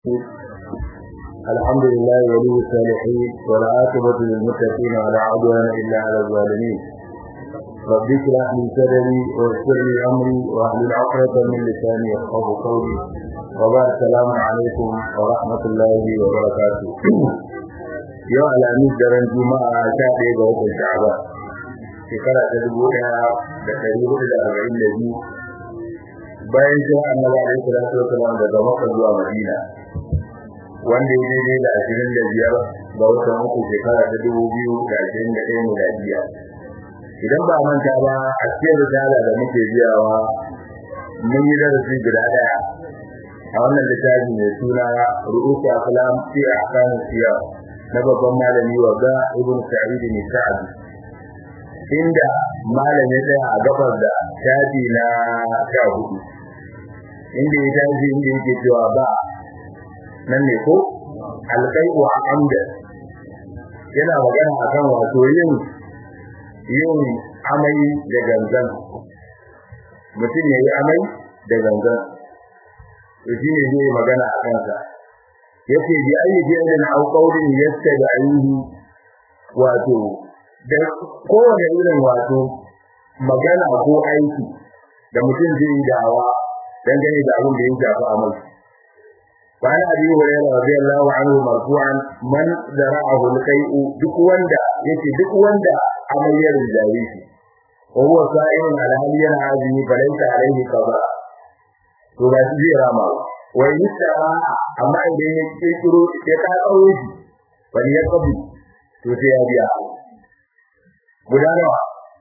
الحمد لله ولي الصالحين والعاقبة للمتقين ولا عدوان إلا على الظالمين رب اشرح لي صدري ويسر لي أمري واحلل عقدة من لساني يفقه قولي وبعد السلام عليكم ورحمة الله وبركاته yau alamis daren juma'a sha ɗaya ga watan sha'aba shekara ta dubu ɗaya da ɗari hudu da arba'in da biyu bayan shi annabi alaihi salatu wasalam daga makka zuwa madina wanda ya daidai da ashirin da biyar ga watan uku shekara ta dubu biyu da ashirin da ɗaya miladiya idan ba manta ba a cikin risala da muke biyawa mun yi darasi guda ɗaya a wannan littafi mai suna ru'usu aflam fi ahkam siyar na babban malami wa ga ibn sa'id ne sa'ad inda malami ɗaya a gabar da shafi na sha hudu inda ya tashi inda yake cewa ba nan ne ko alƙai'u a amda yana magana akan wato yin yin amai da gangan mutum ya yi amai da gangan to shi ne zai magana a kansa yace bi ayi fi'lin aw qawlin yastabi'uhu wato da kowane irin wato magana ko aiki da mutum zai yi dawa dangane da abin da ya shafi amal وعن ابي هريره رضي الله عنه مرفوعا من ذرعه القيء duk wanda yace duk wanda amaryar jari shi wa huwa sa'im ala hal yana azumi falaysa alayhi qada to ba shi zai rama wa yusara amma idan ya kirkiro ya ka kawo shi bal ya kabi to sai ya biya guda nawa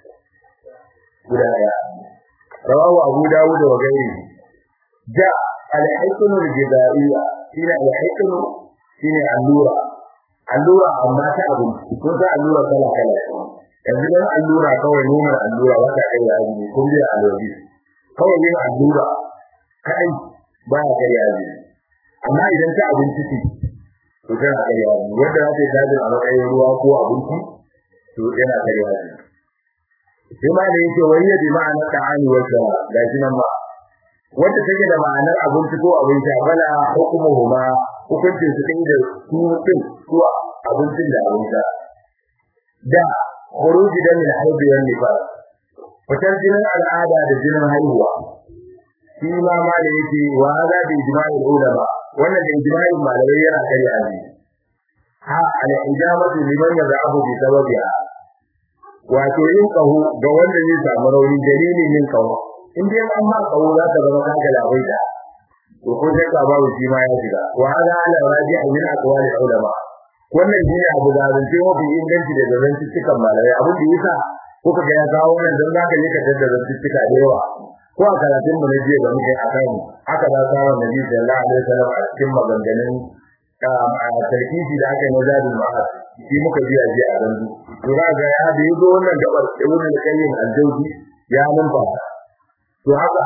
guda daya rawahu abu dawud wa gairi ja al-hikmu al-jidaiya shine al-hikmu shine allura allura amma ta abu ko ta allura kala kala yanzu dan allura kawai nomar allura wata kai ya azumi kun bi allura kawai yin allura kai ba ya kai ya azumi amma idan ta abinci ce to tana kai ya azumi wanda za ta yi dajin a matsayin ruwa ko abinci to yana kai ya azumi sai ma da yake wani bi ma'anar ta'ani wa shara ga shi nan ba wanda take da ma'anar abinci ko abin sha bala hukumuhuma hukuncin su da su din ko abincin da abin sha da khuruji da min haibi wan nifas fitar jinin al'ada da jinin haihuwa shi ma ma da yake wa hada bi ijma'il ulama wannan da ijma'in malamai yana kai azi ha al ijamatu liman yad'abu bi sababiha wato yin kaho ga wanda zai samu rauni dalilin yin kaho in dai an ma kawo za ta zama ka ga labai da to ko sai ka babu shi ma ya shiga wa hada ala raji'a min aqwali ulama wannan shine abu da zance mafi inganci da zance cikin malamai abin da yasa kuka ga ya kawo wannan dan zaka je ka tada zance cika da yawa ko a karatun mu na jiya da muke a kan haka da sawa nabi sallallahu alaihi wasallam a cikin maganganun a tarkifi da aka yi na zadul ma'ad shi muka biya jiya a gandu to za ga ya da yazo wannan gabar ibn al-qayyim al-jawzi ya numfasa to haka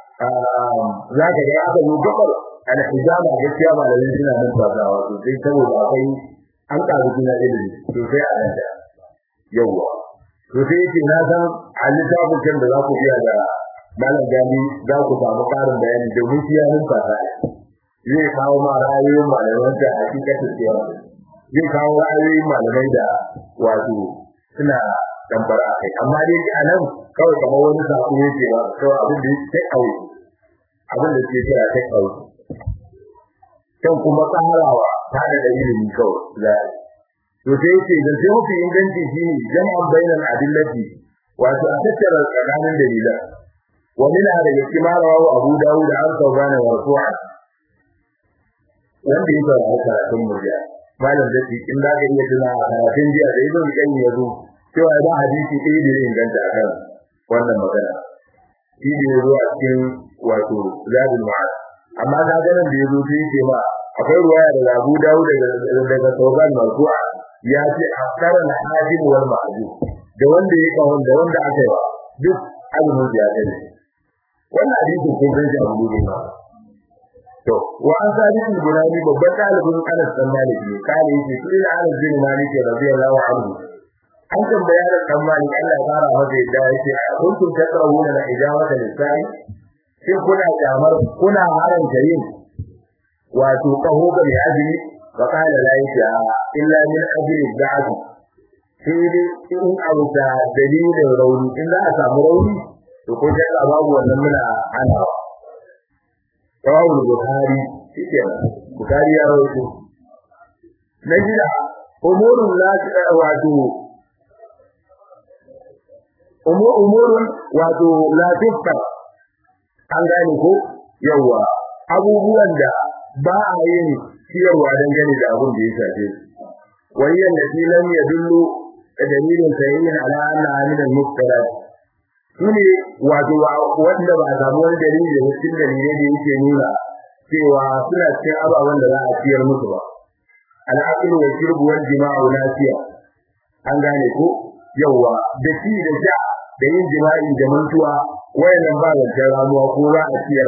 za ka ga aka yi gabar al-hijama gaskiya malamin suna nan fasawa to sai saboda akwai an karu jina ilimi to sai a nan da yawa to sai yake na san a littafin kan da za ku biya da malam gani za ku samu karin bayani domin shi ya nun fasa zai kawo ma ra'ayoyin malaman da hakikatin cewa zai kawo ra'ayoyin malamai da wato suna tambara kai amma dai a nan kawai kamar wani sako yake ba kawai abin da yake kai abin da yake kira kai kawo kan kuma tsarawa ta da ilimi kawai za to sai yake da sai mafi inganci shine jama'an bainal adillati wato a tattara tsakanin dalilan wa min hada yakimara wa Abu Dawud an saurana wa Rafu'a wanda yake da karatun murya malam da in da ga iya tuna a karatun jiya da ibn Qayyim ya zo cewa ba hadisi ɗaya da zai inganta a kan wannan magana shi ne ya zo a cikin wato zadul ma'ad amma ka ga nan da ya zo sai yake ma akwai ruwaya da Abu Dawud daga daga Tawban marfu'a ya ce akthara al-hajim wal ma'jum da wanda ya kawo da wanda aka yi duk azumin ya kai wannan hadisi kun san shi Abu Dawud to wa an sadi al-Bunani babban talibin Anas bin Malik ne kale yake shi Anas bin Malik radiyallahu anhu an tambaya da dan mali Allah ya fara masa yadda yake kuntum takrahuna la ijabata lisai shin kuna kamar kuna haranta yin wato kaho ga mai azumi fa qala la yasha illa min ajli da'at sai dai in abu da dalilin rauni in za a samu rauni to ko shakka babu wannan muna ana Rawul Bukhari shike Bukhari ya rawaito na jira umurun la wato umurun wato la tukka an gane ko yawa abubuwan da ba a yin ciyarwa dangane da abin da ya shafe wayyan da lam yadullu dalilin sayyin ala anna min al-muftarat shine wato wanda ba a samu wani dalili da cikin dalilai da yake nuna cewa suna cikin ababen da za a ciyar musu ba al-aqlu wa shurbu wal jima'u lafiya an gane ko yawa da shi da sha da yin jima'i da mantuwa wayannan ba da ramuwa ko za a ciyar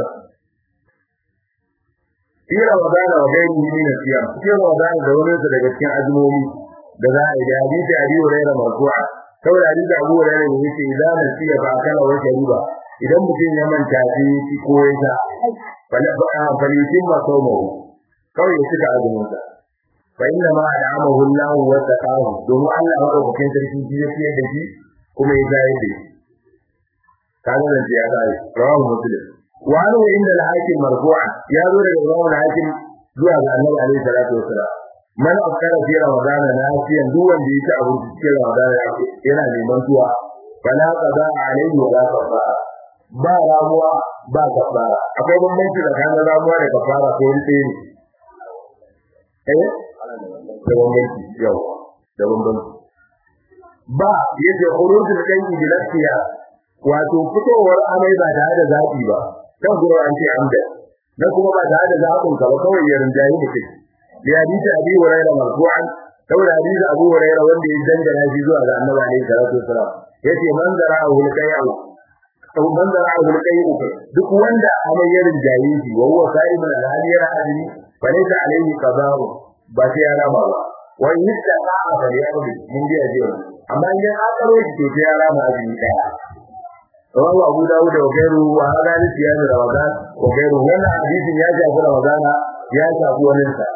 fi Ramadan wa gairi min siyam fi Ramadan da wani daga cikin azumomi da za a yi da hadisi Abi Hurairah marfu'a saboda hadisi Abu Hurairah ne yake idan man siya ba kana wa shariba idan mutum ya manta shi shi ko ya sa fala falitin ma saumu kawai ya cika azumin sa fa inna ma da'amahu Allah wa taqahu domin Allah ya dauke sarki shi ya fiye da shi kuma ya zai da shi kaga da ya zai rawahu muslim wa anu inda al-hakim marfu'a ya zo daga Imam al-hakim zuwa ga Annabi alaihi salatu wasalam man afkara fi ramadan nasiyan duk wanda yake abu cikin ramadan yana neman tuwa fala qada alaihi wa la kafara ba ramuwa ba kafara akwai bambanci tsakanin ramuwa da kafara ko wani ɗaya ne eh da bambanci yau da bambanci ba yace khurujul dangi bi lafiya wato fitowar amai ba tare da zabi ba kan gura an ce amda dan kuma ba tare da zabin ka ba kawai ya rinjayi mutum ya hadisi abi hurairah marfu'an saboda hadisi abu hurairah wanda ya dangana shi zuwa ga annabi alaihi salatu wasalam yace man zara'ahu al-qay'u aw man zara'ahu al-qay'u duk wanda amai ya rinjayi shi wa huwa sa'imun al-hali yana azumi fa laysa alaihi qada'u ba sai ya rama ba wa yastaqa fa yaqdi mun ji ajiya amma idan aka karo shi to ya rama azumi daya rawu abu dawud da gairu wa hada ni siyasa ramadan wa gairu wannan hadisin ya shafi ramadan ya shafi wannan sa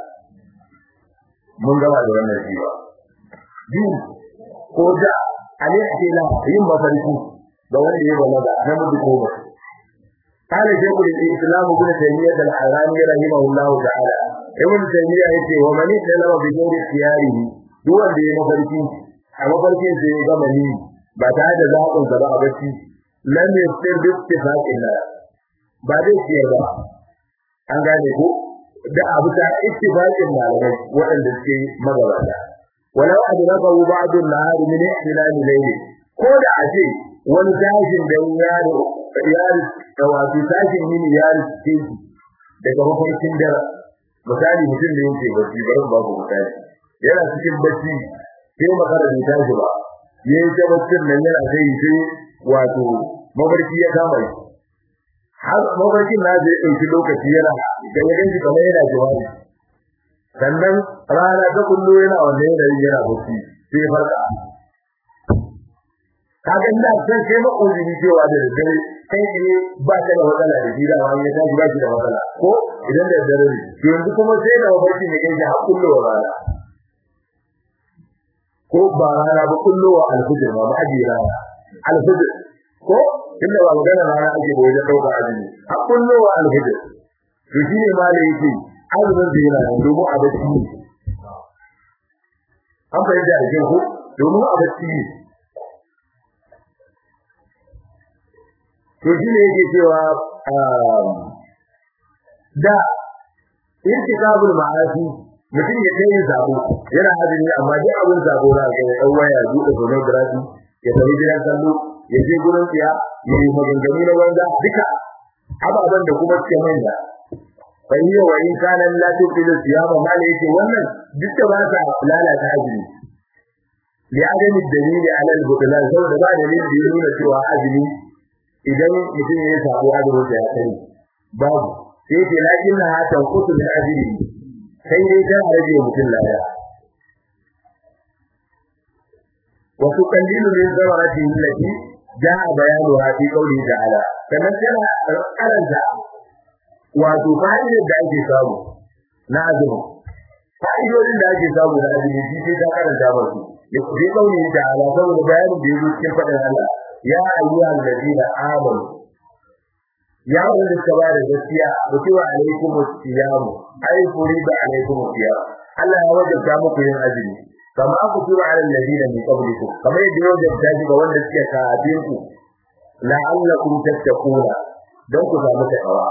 mun gaba da wannan shi ba din ko da ali akila yin mafarki da wanda ya balaga na mutu ko ba قال شيخ الإسلام ابن تيمية الحراني رحمه الله تعالى ابن تيمية يقول ومن اتلم بغير اختياره دون دي مفرقين أما فرقين سي غمني بعد ذاقن سبا بسي لم يفتر باتفاق الله بعد الشيء an gane ko da abu ta ittifaqin malamai waɗanda suke magabata walau adrakahu ba'd an-nahar min ihtilal layl ko da aje wani tashin da yaro yaro da wato tashin yini yaro ce daga mafarkin dare misali mutum da yake bacci bari ba ku misali yana cikin bacci sai makara bai tashi ba yayin ta baccin nan yana sai sai wato mafarki ya kama shi har mafarkin na zai ɗauki lokaci yana da ya ganci kamar yana jawabi sannan rana ta kullu yana wannan yanayin yana bacci sai farka kaga ina san sai ma uzuri cewa da dare kai ne ba ka da matsala da gida ba ya tashi ba shi da matsala ko idan da dare ne to yanzu kuma sai da mafarki ne kai har kullu rana ko ba rana ba kullu wa alfujr ma aji rana alfujr ko inda ba magana rana ake ba wajen dauka azumi har kullu wa alfujr to shi ne ma da yake azumin da yana domin a bacci an fahimta da jin ku domin a bacci to shi ne yake cewa da irtikabul ma'asi mutum ya kai zabo yana azumi amma duk abin zabo za ka ga dan waya buɗe pornography ya tafi gidan kallo ya je gurin tsiya ya yi maganganu na banza duka ababen da kuma suke manya bai yi wa in kana la tuqilu siyama mala yake wannan duk da ba sa lalata azumi li adami dalili ala al-butlan saboda ba dalili da ya nuna cewa azumi idan mutum ya sabo azumin da ya sani babu sai ce lakin na hatan kutu min ajiri sai dai ta rage mutum lada wa tuqallilu min zawarati allati jaa bayanuha fi qawli ta'ala kana tana karanta wato fa'idar da ake samu na azumi fa'idodin da ake samu da azumi shi sai ka karanta ba su ya kuje kauni da ala saboda bayanin da yake cikin fadin Allah ya ayyuhal ladina amanu ya wanda suka ba da gaskiya mutuwa alaikum siyam ai furida alaikum siyam Allah ya wajabta muku yin azumi kama ku tura ala alladina min qablikum kamar yadda ya wajabta shi ga wanda suke kafin ku la'allakum tattaquna don ku samu takawa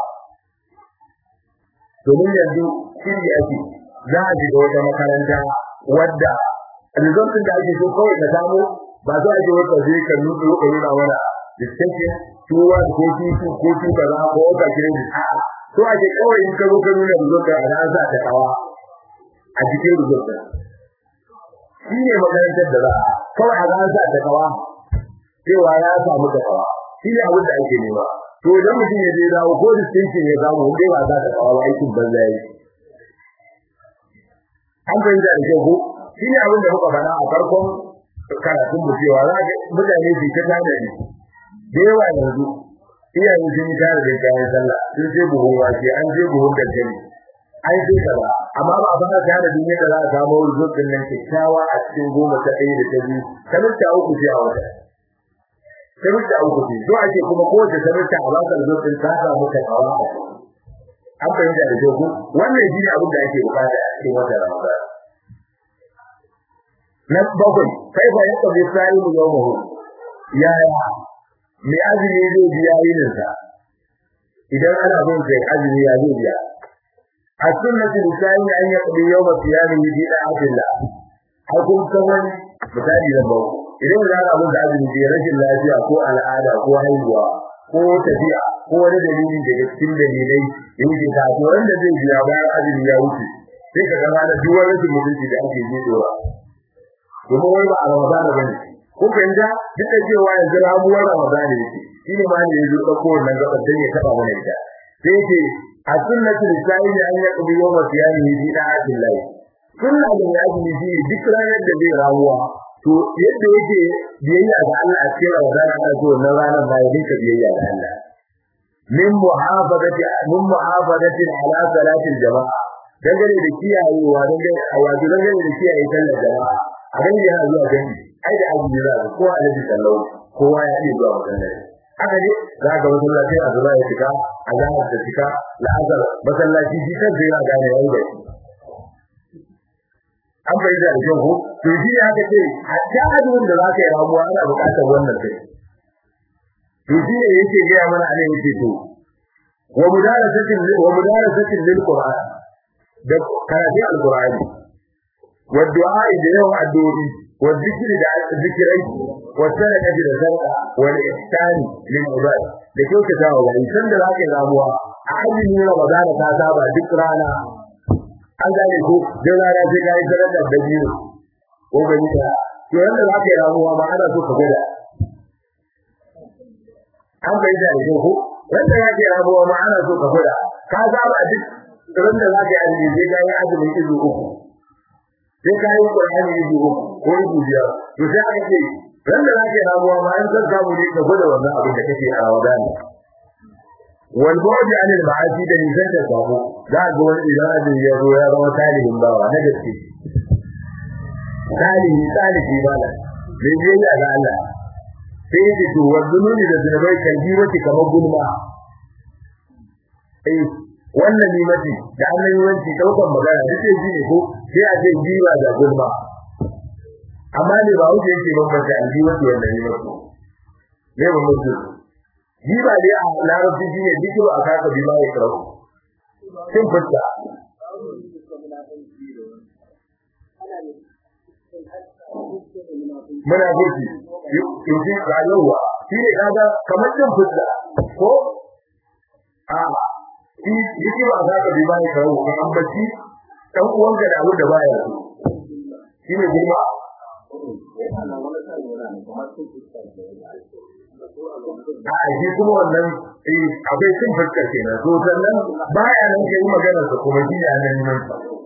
domin yanzu shiri ake za a shiga wata makaranta wadda rizontin da ake so kawai ka samu ba za a je wata zai ka nuna ka nuna wani distinction tuwa ko tutu ko tuka za ko wata kiran da a to a ke kawai in ka zo ka nuna rizontin a ran sa ta kawa a cikin rizontin shi ne makarantar da za a kawai a ran sa ta kawa cewa ya samu ta kawa shi ne abin da ake nema to idan mutum ya je dawo ko distinction ya samu wanda ba za ta kawo aikin banza yi an fahimta da kyau ko shi ne abin da muka faɗa a farkon karatun mu cewa za ga mutane su ta tana ne da yawa yanzu iyaye sun yi tare da kayan sallah sun je buhun wake an je buhun dankali an je kaza amma ba a fara tare da duniya da za a samu rubutun nan kyakkyawa a cikin goma ta ɗaya da ta biyu kamar ta uku ce a wata sabita uku ce so ake kuma kowace sabita a baka zurfin ta samu ta kawa an fahimta da jogo wannan shi ne abin da ake bukata a cikin wata ramadan na bakwai kai fa yadda bai sai mu yau mu yaya mai azumi zai biya yinin sa idan ana bin kai azumi ya zai biya a sunnatu lisani an yaqdi yawma siyamihi bi da'atillah har kun san wani misali da bawo idan za ka abin da azumi ke rashin lafiya ko al'ada ko haihuwa ko tafiya ko wani dalili daga cikin dalilai yake ka to wanda zai biya bayan azumi ya wuce sai ka ga da duk wani rashin mutunci da ake ji dora domin wai ba a Ramadan ba ne ko fahimta duk da cewa yanzu ramuwar Ramadan ne shi ne ma ne ya zo ɗauko wannan gaban dan ya taɓa mana ita sai yake a sunnatu lisani an yaqdi yawma siyamihi bi da'atillah sunna da ya azumi shi duk ranar da zai ramuwa to yadda yake biyayya ga Allah a cikin Ramadan ana so na ranar ba ya dinka biyayya ga Allah min muhafazati min muhafazati ala salatil jama'a dangane da kiyayewa dangane a wato dangane da kiyaye sallar jama'a a ganin yana zuwa gani ai da azumi za ko alaji sallau kowa ya iya zuwa masallaci haka ne za ga masallaci a zuwa ya fita a zahar da fita la'azar masallaci shi kan zai yana gane yayi da shi an bai da kyau ko to shi ne aka ce hatta azumin da zaka yi ramuwa ana buƙatar wannan kai to shi ne yake ga mana a nan yake to wa mudarasatin wa mudarasatin lil qur'an da karatu al-qur'ani wa du'a da yawan addu'o'i wa zikri da zikirai wa sadaqati da sadaqa wa ihsani lil ibad da kyautata wa wani san da zaka yi ramuwa a azumin Ramadan ta saba duk rana an gane ko da rana sai kai sadaka da biyu ko gani da to yanda za ka yi ramuwa ma ana so ka gwada an bai da ne ko wanda ya ke ramuwa ma ana so ka gwada ka saba duk ran da za ka yi azumi sai ka yi azumin izu uku sai ka yi qur'ani izu uku ko izu biyar to sai aka ce ran da za ka yi ramuwa ma an san samu ne ka gwada wannan abin da kake a Ramadan wal bu'd an al ma'asi da nisan da sabo za ga wani idan azin ya zo ya zama talihin bawa na gaske talihi talihi bala bai je ya ga Allah sai ya to wazununi da zunubai kan ji wace kamar gulma eh wannan ni mace da annan yawanci daukan magana duk sai ji ne ko sai a ce jiwa da gulma amma ne ba wuce yake bambanta aljiwa wannan ne mace ne ba mutum jiba dai a larabci shi ne dikiru a kaka bi ma ya karau sun fuska muna gurbi yuji rayuwa shi ne kaga kamar sun fuska ko a shi dikiru a kaka bi ma ya karau ko an bacci dan uwanka da abu da baya so shi ne girma a shi kuma wannan akwai cin fuskar kenan to sannan baya nan kai magana sa kuma shi ne nan nan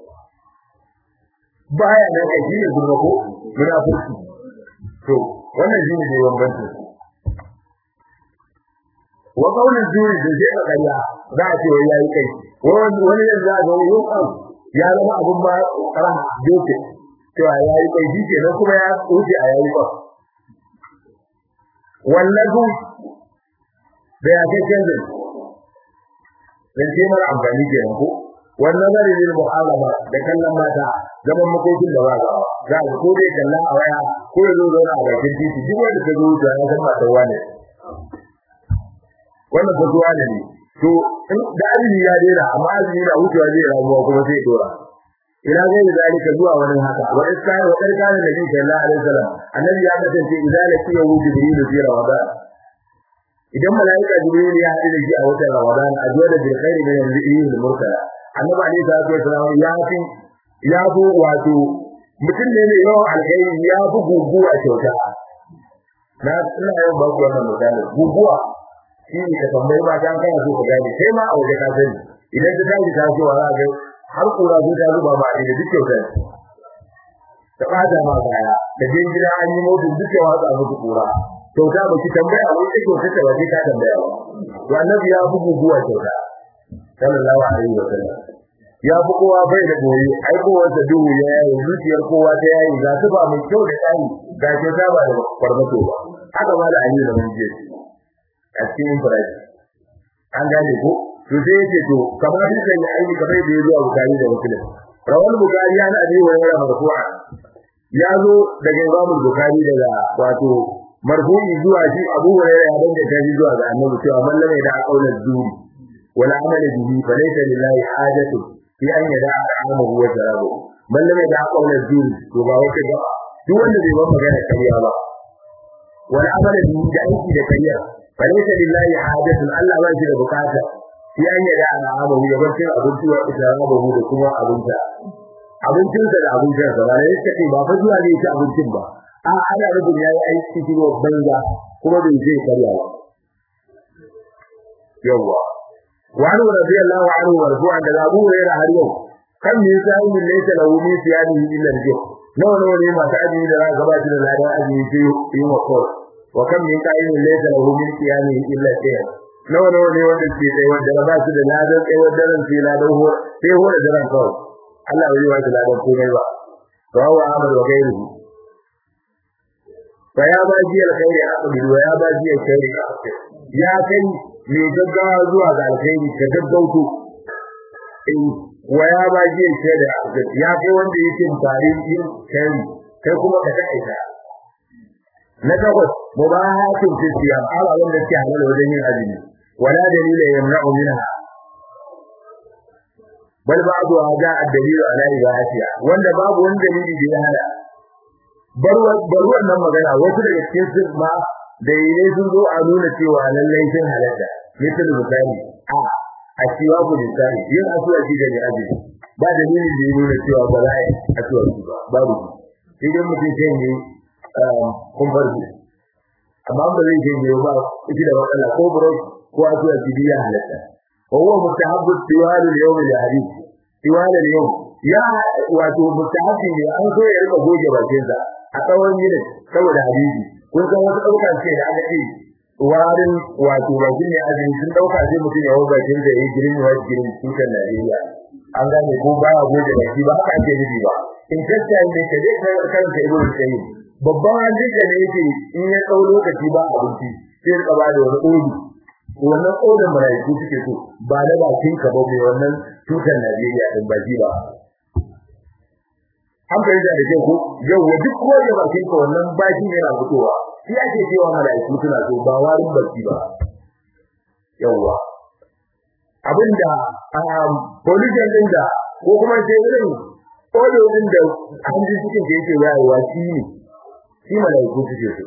baya nan kai shi ne gurba ko muna fuski to wannan shi ne bambancin wa kaunin juri da zai ka kariya za a ce wai yayi kai wani wani yanzu za ga yau kan ya zama abun ba ran doke cewa yayi kai shi ke nan kuma ya wuce a yayi ba wallahi da ya kai canjin dan ce mara amfani ke ko wannan zari ne mu'alama da kallon mata zaman makokin da ba gawa za a ko dai kalla a waya ko ya zo zauna a bakin titi duk wanda ka zo da ya san matar wane wannan ba zuwa ne to da azumi ya dena amma azumi na wucewa zai ramuwa kuma sai dora ina zai da zalika zuwa wani haka wa iska wa karkana nabi sallallahu alaihi wasallam annabi ya kasance idan la kiya wuce jibril fi ramadan idan malaika jibril ya haɗu da shi a watan ramadan a zuwa da bil khairi min al murtala annabi alaihi salatu wasallam ya fi ya fi wato mutum ne mai yawan alkhairi ya fi guguwa kyauta na ina yawan ba ku wannan misali guguwa shi ne ka tambayi ba dan kana so ka gane sai ma a waje ka sani idan ka tashi ta so za ga har kura zai ta zuba ba da duk kyauta ta bada ma baya da jin gida an yi mutu duk ya watsa muku kura kyauta ba ki tambaya ba sai kyauta ta ba ka tambaya ba to annabi ya bugu guwa kyauta sallallahu alaihi wa sallam ya fi kowa bai da goyi ai kowa da duhu ya yayi zuciyar kowa ta yayi ga su ba mai kyau da tsari ga kyauta ba da farmato ba haka ma da ayi da mun je a cikin Ibrahim an gane ko to sai yake to kamar shi kan aiki kamar da yazo a Bukhari da Muslim rawal Bukhari ya abi wa yara marfu'a ya zo daga Imam Bukhari daga wato marfu'i zuwa shi Abu Hurairah ya danga ta zuwa ga Annabi cewa man lam yada qawlan zuri wala amala bihi fa laysa lillahi hajatu fi an yada amahu wa jarabu man lam yada qawlan zuri to ba wata ga duk wanda bai ba magana kariya ba wala amala bihi da aiki da kariya falaita lillahi hajatun Allah ba shi da bukata shi an yada ana abahu ya bar cin abinci wa isra'abahu da kuma abinta abincin da abincin sa ba ne kace ba fa zuwa ne ci abincin ba a ana rubun yayi aiki cikin banza kuma bai zai karya ba yawa wa an radiyallahu anhu wa radu an da Abu Hurairah har yau kan me yasa yin laysa lahu min siyamihi illa al-jih nawa nawa ne masu azumi da za ka ba shi da ladan azumi sai yi wa kawai wa kam min qa'imin laysa lahu min qiyamihi illa shay'un nawa nawa ne wanda ke tsaye wanda ba su da ladan tsaye wanda ran sai ladan ho sai ho da ran kawai Allah bai wa da ladan komai ba rawu Ahmad wa gairuhu fa ya ba ji alkhairi aqbil wa ya ba ji alkhairi aqbil ya kai mai gaggawa zuwa ga alkhairi ka gaggauto wa ya ba ji alkhairi aqbil ya kai wanda yake tare yin kai kai kuma ka taƙaita na takwas mubahatun fi siyam ala wanda ke halal wajen yin azumi wala dalila yamna'u minha bal ba'du hada ad-dalil ala ibahatiha wanda babu wani dalili da ya hada bar bar wannan magana wasu daga cikin su ma da yake sun zo a nuna cewa lallai sun halatta misal misali a a cewa ku misali yin asuwa shi da azumi ba dalilin da ya nuna cewa ba za a yi asuwa ba babu idan mutum sai ne kun farko amma ba zai je ba ita da matsala ko bro ko asuwa tibiya halatta wa huwa mustahabbu tiwal al-yawm al-hadith tiwal al-yawm ya wato mustahabbi ne an so ya rika goge bakin sa a tsawon yini saboda hadisi kun san wasu dauka ce da aka ce warin wato bakin ne azumi sun dauka sai mutum ya wuga bakin sa yayi girin wa girin cikin Najeriya an gane ko ba ya goge baki ba haka ake nufi ba in kasta ne ka je ka kanka ibn sayyid babban hadisi ne yake in ya tsau lokaci ba abinci sai ka ba da wani odi wannan odin malaiku suke so ba na bakin ka ba mai wannan tutar Najeriya din baki ba an fahimta da kyau ko yau wa duk ko da bakin ka wannan baki ne na fitowa shi ake cewa malaiku suna so ba warin baki ba yawwa abinda police din da ko kuma sai irin odo din da hanji cikin da yake yawa shi ne shi malaiku suke so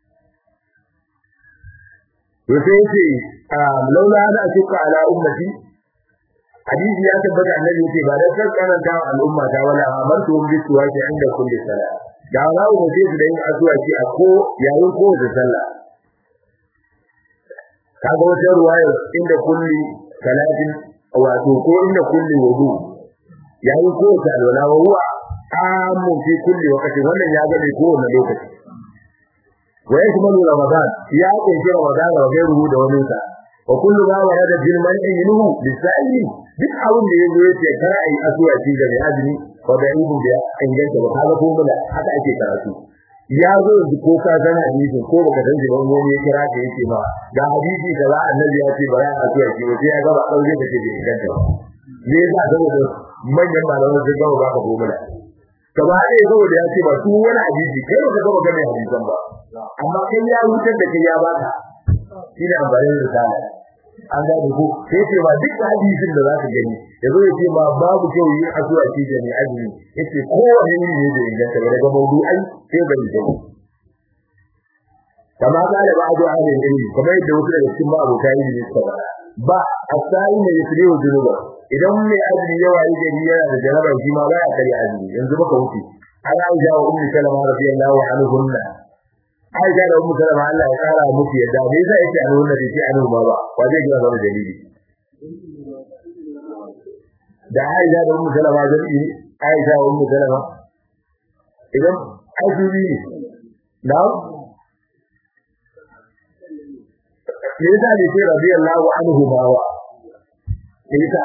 to sai yace laula ana shuka ala ummati hadisi ya tabbata annabi yace ba da sarkaran ta al'umma ta wala amartu bi suwaki inda kulli salat da za ku ce su da yin asuwaki a ko yayin ko da sallah kaga wata ruwaya inda kulli salatin wato ko inda kulli wudu yayin ko ta alwala wa huwa amun fi kulli waqti wannan ya gane ko wannan lokaci wa yakmalu ramadan ya kunshi ramadan wa gairuhu da wani sa wa kullu ma warada bil man'i minhu lisa'ili duk abin da yazo yace kar ai asuwa ci da azumi ko da ibn da inganta ba kaga ko mala haka ake karatu ya zo yanzu ko ka san hadisi ko baka san jiban wani ya kira ka yace ma ga hadisi da annabi ya ce bara a asuwa ci sai ya ga ba daure da ke da inganta ba me yasa saboda manyan malaman sun gaba ba ka ko mala gaba ɗaya saboda ya ce ba su wani hadisi kai baka gaba gane hadisan ba amma kai ya wutar da kai ya baka shi ne amfanin risala an gane ko sai ce ba duk hadisin da zaka gani yazo ya ce ma babu kyau yin addu'a ce da ni azumi yace kowane ne ne da inganta ba daga mawdu'ai sai ga ni kama da ba addu'a ne ilmi kamar yadda wasu daga cikin ma'abota ilmi suka ba ba asai ne ya tsire junuba idan mai azumi yawa yi gari yana da jaraba shi ma baya kare azumi yanzu baka wuce ana aisha wa ummu salama radiyallahu anhunna aisha da ummu salama Allah ya kara musu yadda me yasa yake anhunna da shi anhu ma ba wa zai ga wani dalili da aisha da ummu salama da ni aisha wa ummu salama idan azumi na me yasa ne ce radiyallahu anhu ma wa ita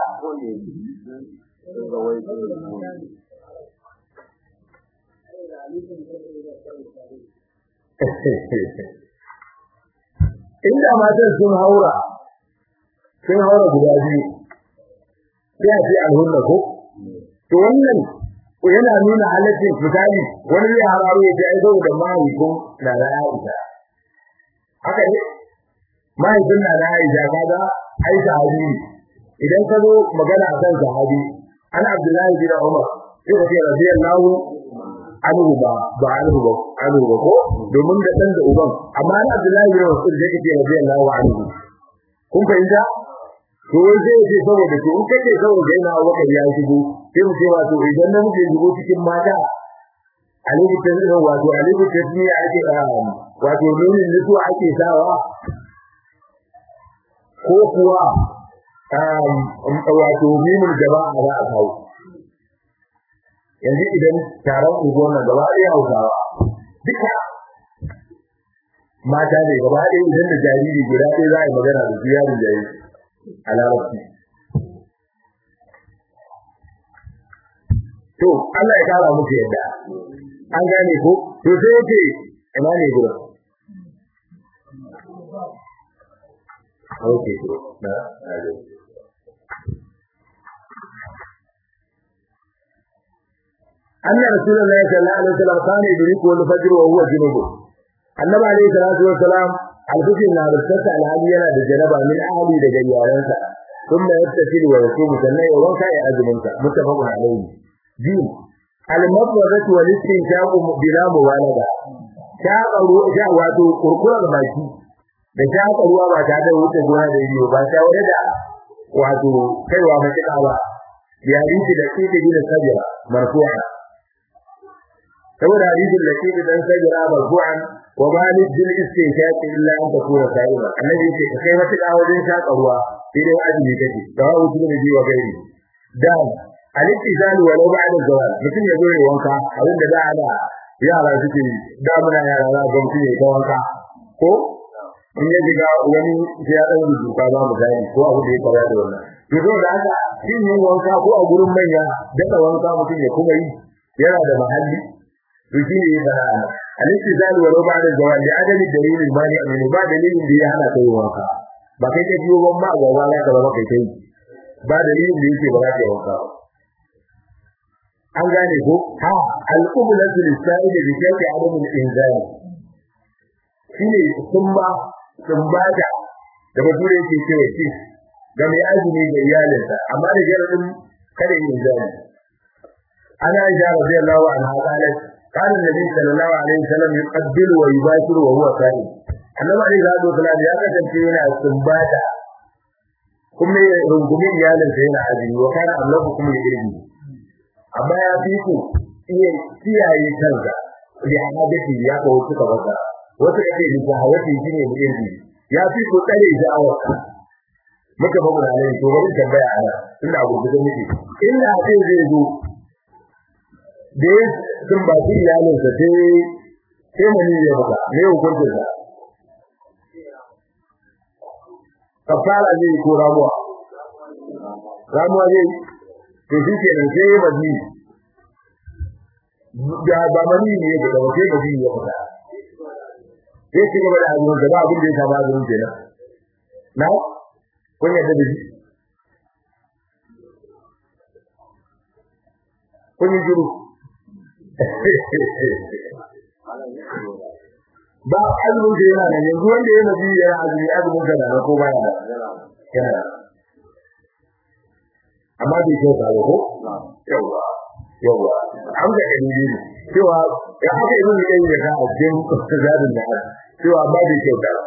inda matan sun haura sun haura guda biyu sai a ce alhunna ko to wannan yana nuna halaccin fitali wani zai hararo ya ce ai saboda mahaifin na da Aisha haka ne mahaifin na da Aisha kaga ai sahabi idan ka zo magana akan sahabi ana Abdullahi bin Umar sai ka ce radiyallahu anhu ba ba anhu ba anhu ba ko domin da dan da uban amma ana Abdullahi bin Mas'ud sai ka ce radiyallahu anhu kun fahimta to wai sai ce saboda to in kace saboda yana wakar ya shigo sai mu ce wato idan na muke shigo cikin mata alibu ta wato alibu ta ne ake wato nunin nisu ake sawa ko kuwa wato mimul jama'a za a kawo yanzu idan taron unguwar nan gaba ɗaya hausawa duka mata ne gaba ɗaya idan da jariri guda ɗaya za a yi magana da su yaron jariri a larabci to Allah ya kara muku yadda an gane ko to sai yake ina ne gurin Okay, na, na, أن رسول الله صلى الله عليه وسلم كان يدركه الفجر وهو جنوب النبي عليه الصلاة والسلام الفجر na rubutsa alhali yana da janaba min ahli da gayyaransa ثم يغتسل ويصوم سنة وانكا يأزمنك متفق عليه دين المفرزة والاستنشاق بلا مبالغة shaƙa ruwa sha wato kurkurar baki da shaƙa ruwa ba tare da wuce gona da ido ba tare da wato kaiwa matuƙa ba ya rinci da kike gina sabira marfu'a saboda hadisin da kike dan sabira marfu'an wa malik bil istinshaq illa an takuna sa'iba annabi ce kai matuƙa wajen shaƙa ruwa sai dai azumi kake da wa wuce da biwa gairi da al-ittizal walau ba'da zawal mutum ya zo ya wanka abin da za a da yara suke damuna yara za ga mutum ya ta wanka ko in ya jiga wani sai ya dan rubuta ba mu gani ko abu da ya fara da wannan to don da haka shin yin wanka ko a gurin manya daga wanka mutum ya kuma yi yana da mahalli to shi ne da al-istizal wa ruba da zawal da adami dalilin mani amin ba dalilin da ya hana kai wanka ba kai ka biyo ban ma ga wala ka ba kai kai ba dalilin da yake ba za ka yi wanka an gane ko ha al-qiblatu lis-sa'id bi shay'in adam al-inzal shine sumba sumbata da bature yake cewa shi ga mai azumi ga iyalinsa amma da jaradin kada yin zani ana ja radiyallahu anha qalat قال النبي صلى الله عليه وسلم يقبل ويباشر وهو صائم annabi alaihi salatu wasallam ya kasance yana sumbata kuma ya rungumi iyalinsa yana azumi wa kana allahu kuma ya irgi amma ya fi ku iya kiyaye kansa da hadisi ya kawo suka baka wasu kake da hawati shine mu irgi ya fi ku tsare sha'awar muka ba mun alai to bari tambaya ana ina gobe da miki ina sai zai zo da sun ba shi iyalin sa sai sai mun yi baka me hukuncin sa kafara ne ko ramuwa ramuwa zai to shi ke nan sai ba ni da ba mani ne ya fita ba sai ba ya fita sai ci gaba da azumin da ba abin da ya saba azumin kenan na kun yadda da shi kun yi juru ba azumin da yana nan yanzu wanda ya nabi yana azumi azumin da na ko baya da yana amma bai kyau ta ko yawa yawa an ga dalili ne cewa ya haka ibn qayyim da a cikin zadin da cewa amma bai kyau ta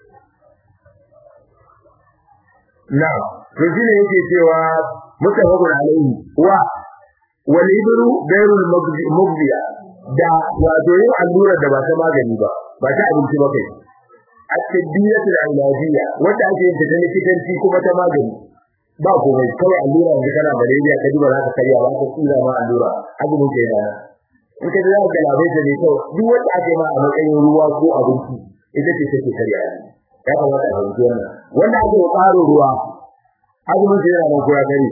na to shine yake cewa mutafaqun alaihi wa wal ibru bayrul mubdiya da wato yin allura da ba ta magani ba ba ta abinci ba kai at-tadbiyatul ilajiyya wanda ake yin ta likitanci kuma ta magani ba komai kawai allura yanzu kana malaria ka duba za ka karya ba ka tsira ma allura azumin ke da in ka za ka labai da ne kawai duk wanda ake ma a matsayin ruwa ko abinci ita ce take karya ya kamata a yanzu wannan wanda ake ƙaro ruwa azumin ke yana nan ko ya kare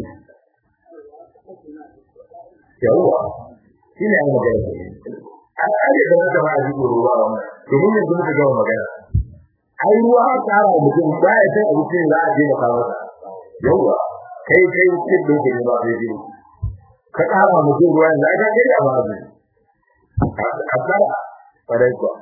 yawwa shi ne an magana an kare da wata ma a jikin ruwa wannan domin yanzu muka gama magana ai ruwa a tsara mutum ba ya san abincin za a je maka masa yawa kai kai cikin doke ne ba zai biyu ka tsara mutum ruwa yanzu aka kai da ba zai a tsara farai kuwa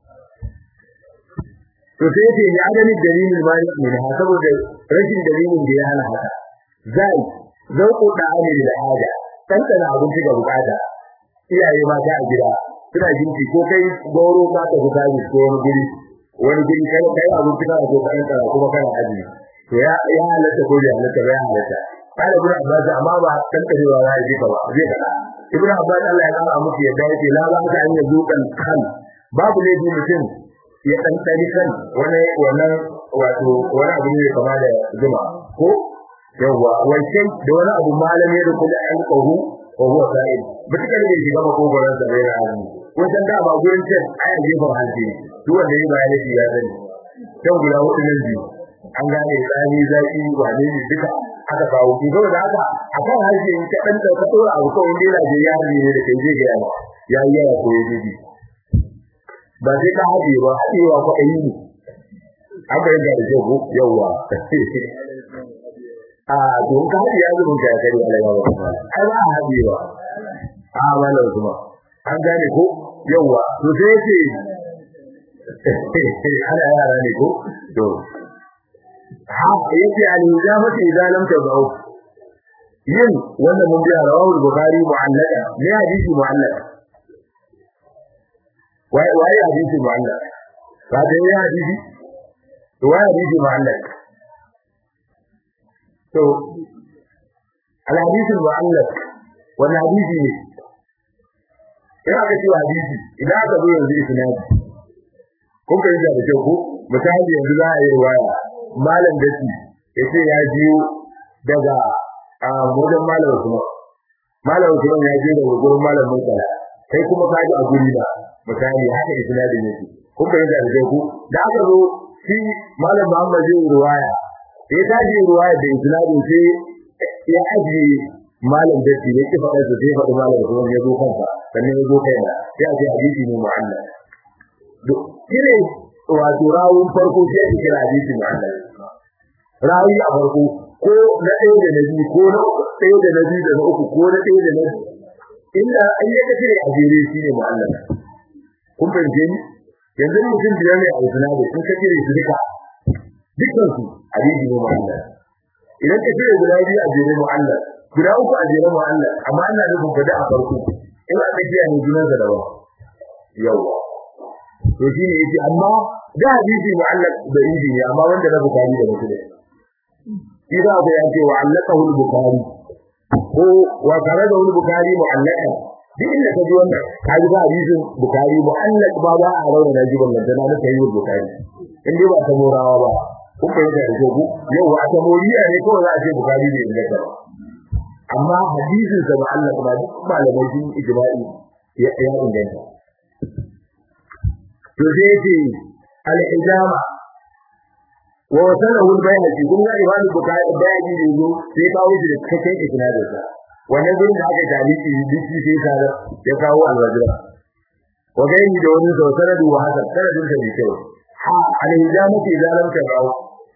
to sai ce ya gani dalilin mali ne ha saboda rashin dalilin da ya hana haka zai zauko da amiri da haja tantana abinci ga bukata iyaye mata a gida suna jinki ko kai goro ka ta fita ne ko wani guri wani guri kai kai abinci ka ko kan tsara kuma kana aji to ya ya halatta ko ya halatta ya halatta kada ibn abbas amma ba tantarewa ya yi ba zai kada ibn abbas Allah ya kara muku yadda yake la ba ka an yazo kan kan babu ne mutum ya dan tsari kan wani wannan wato wani abu ne kama da zuma ko yawa wancan da wani abu malami da kuma an kahu ko huwa sa'id mutakar da shi gama kokoran sa da azumi wajen da ba gurin cin ayan gefen hanci duk wanda ya bayani shi ya sani kan guda hudu nan biyu an gane tsani zaki wane ne duka aka kawo ki zo da haka akan harshe in ka dan ka tora abu kawai dai da ya yi ne da kai zai ga yawa ya yi yawa ko yaji bi ba sai ka haɗe ba haɗewa ko ayi ne an ga da jago yawa a don ka haɗe ya zuwa ka kare Allah ya ba ai ba haɗewa a wala kuma an gane ko yawa to sai yace ana yara ne ko to ha yace al-ijabatu idza lam tad'u yin wannan mun biya rawahu al-bukhari mu'allaka ne hadisi mu'allaka wai wai hadisi mu'allaka ba da ya hadisi to wai hadisi mu'allaka to al-hadisi mu'allaka wannan hadisi ne ina ga cewa hadisi idan aka zo yanzu isnadi kun kai da kyau ko misali yanzu za a yi riwaya malam dace yace ya jiyo daga a wajen malam kuma malam kuma ya je daga gurin malam Mutala kai kuma ka ji a guri da misali haka isnadin yake kun kai da kyau ko da aka zo shi malam Muhammad zai riwaya sai ta ji riwaya da isnadin sai ya aje malam dace ne ki faɗa sai faɗi malam kuma ya zo kansa sannan ya zo kai sai a ce hadisi ne mu'allal kire wato rawun farko sai ake kira hadisi mu'allal rawi a farko ko na ɗaya da na biyu ko na ɗaya da na biyu da na uku ko na ɗaya da na inda an yi kace a jere shi ne mu'allal kun fahimce ni yanzu mutum biyar ne a isnadi sun ka kire su duka dukkan su hadisi ne mu'allal idan ka kire guda biyu a jere mu'allal guda uku a jere mu'allal amma ina nufin fada a farko in aka kiya ne junansa daban yawa to shine yace amma da hadisi mu'allaq da inji ne amma wanda na bukari da muslim shi da ga yace wa allaqahu al-bukhari ko wa kana da al-bukhari mu'allaqa duk inda ka ji wannan ka ji ba hadisin bukhari mu'allaq ba ba a rauna da jiban nan na na sayi bukhari in dai ba ta morawa ba kun bai da ko yau wa ta moriya ne ko za a ce bukhari ne inda ka amma hadisin sa mu'allaq ba duk malamai sun ijma'i ya ya inganta to sai ce al-ijama wa wasalahu al-bayhaqi kun ga Imam Bukhari bayani da yazo sai kawo shi da cikakken isnadin sa wannan gurin da aka taliki duk sai sa ya kawo al-wajra wa gaini da wani sau sanadu wa hasan sanadin sa ne kyau ha al-hijamati zalam ta rawu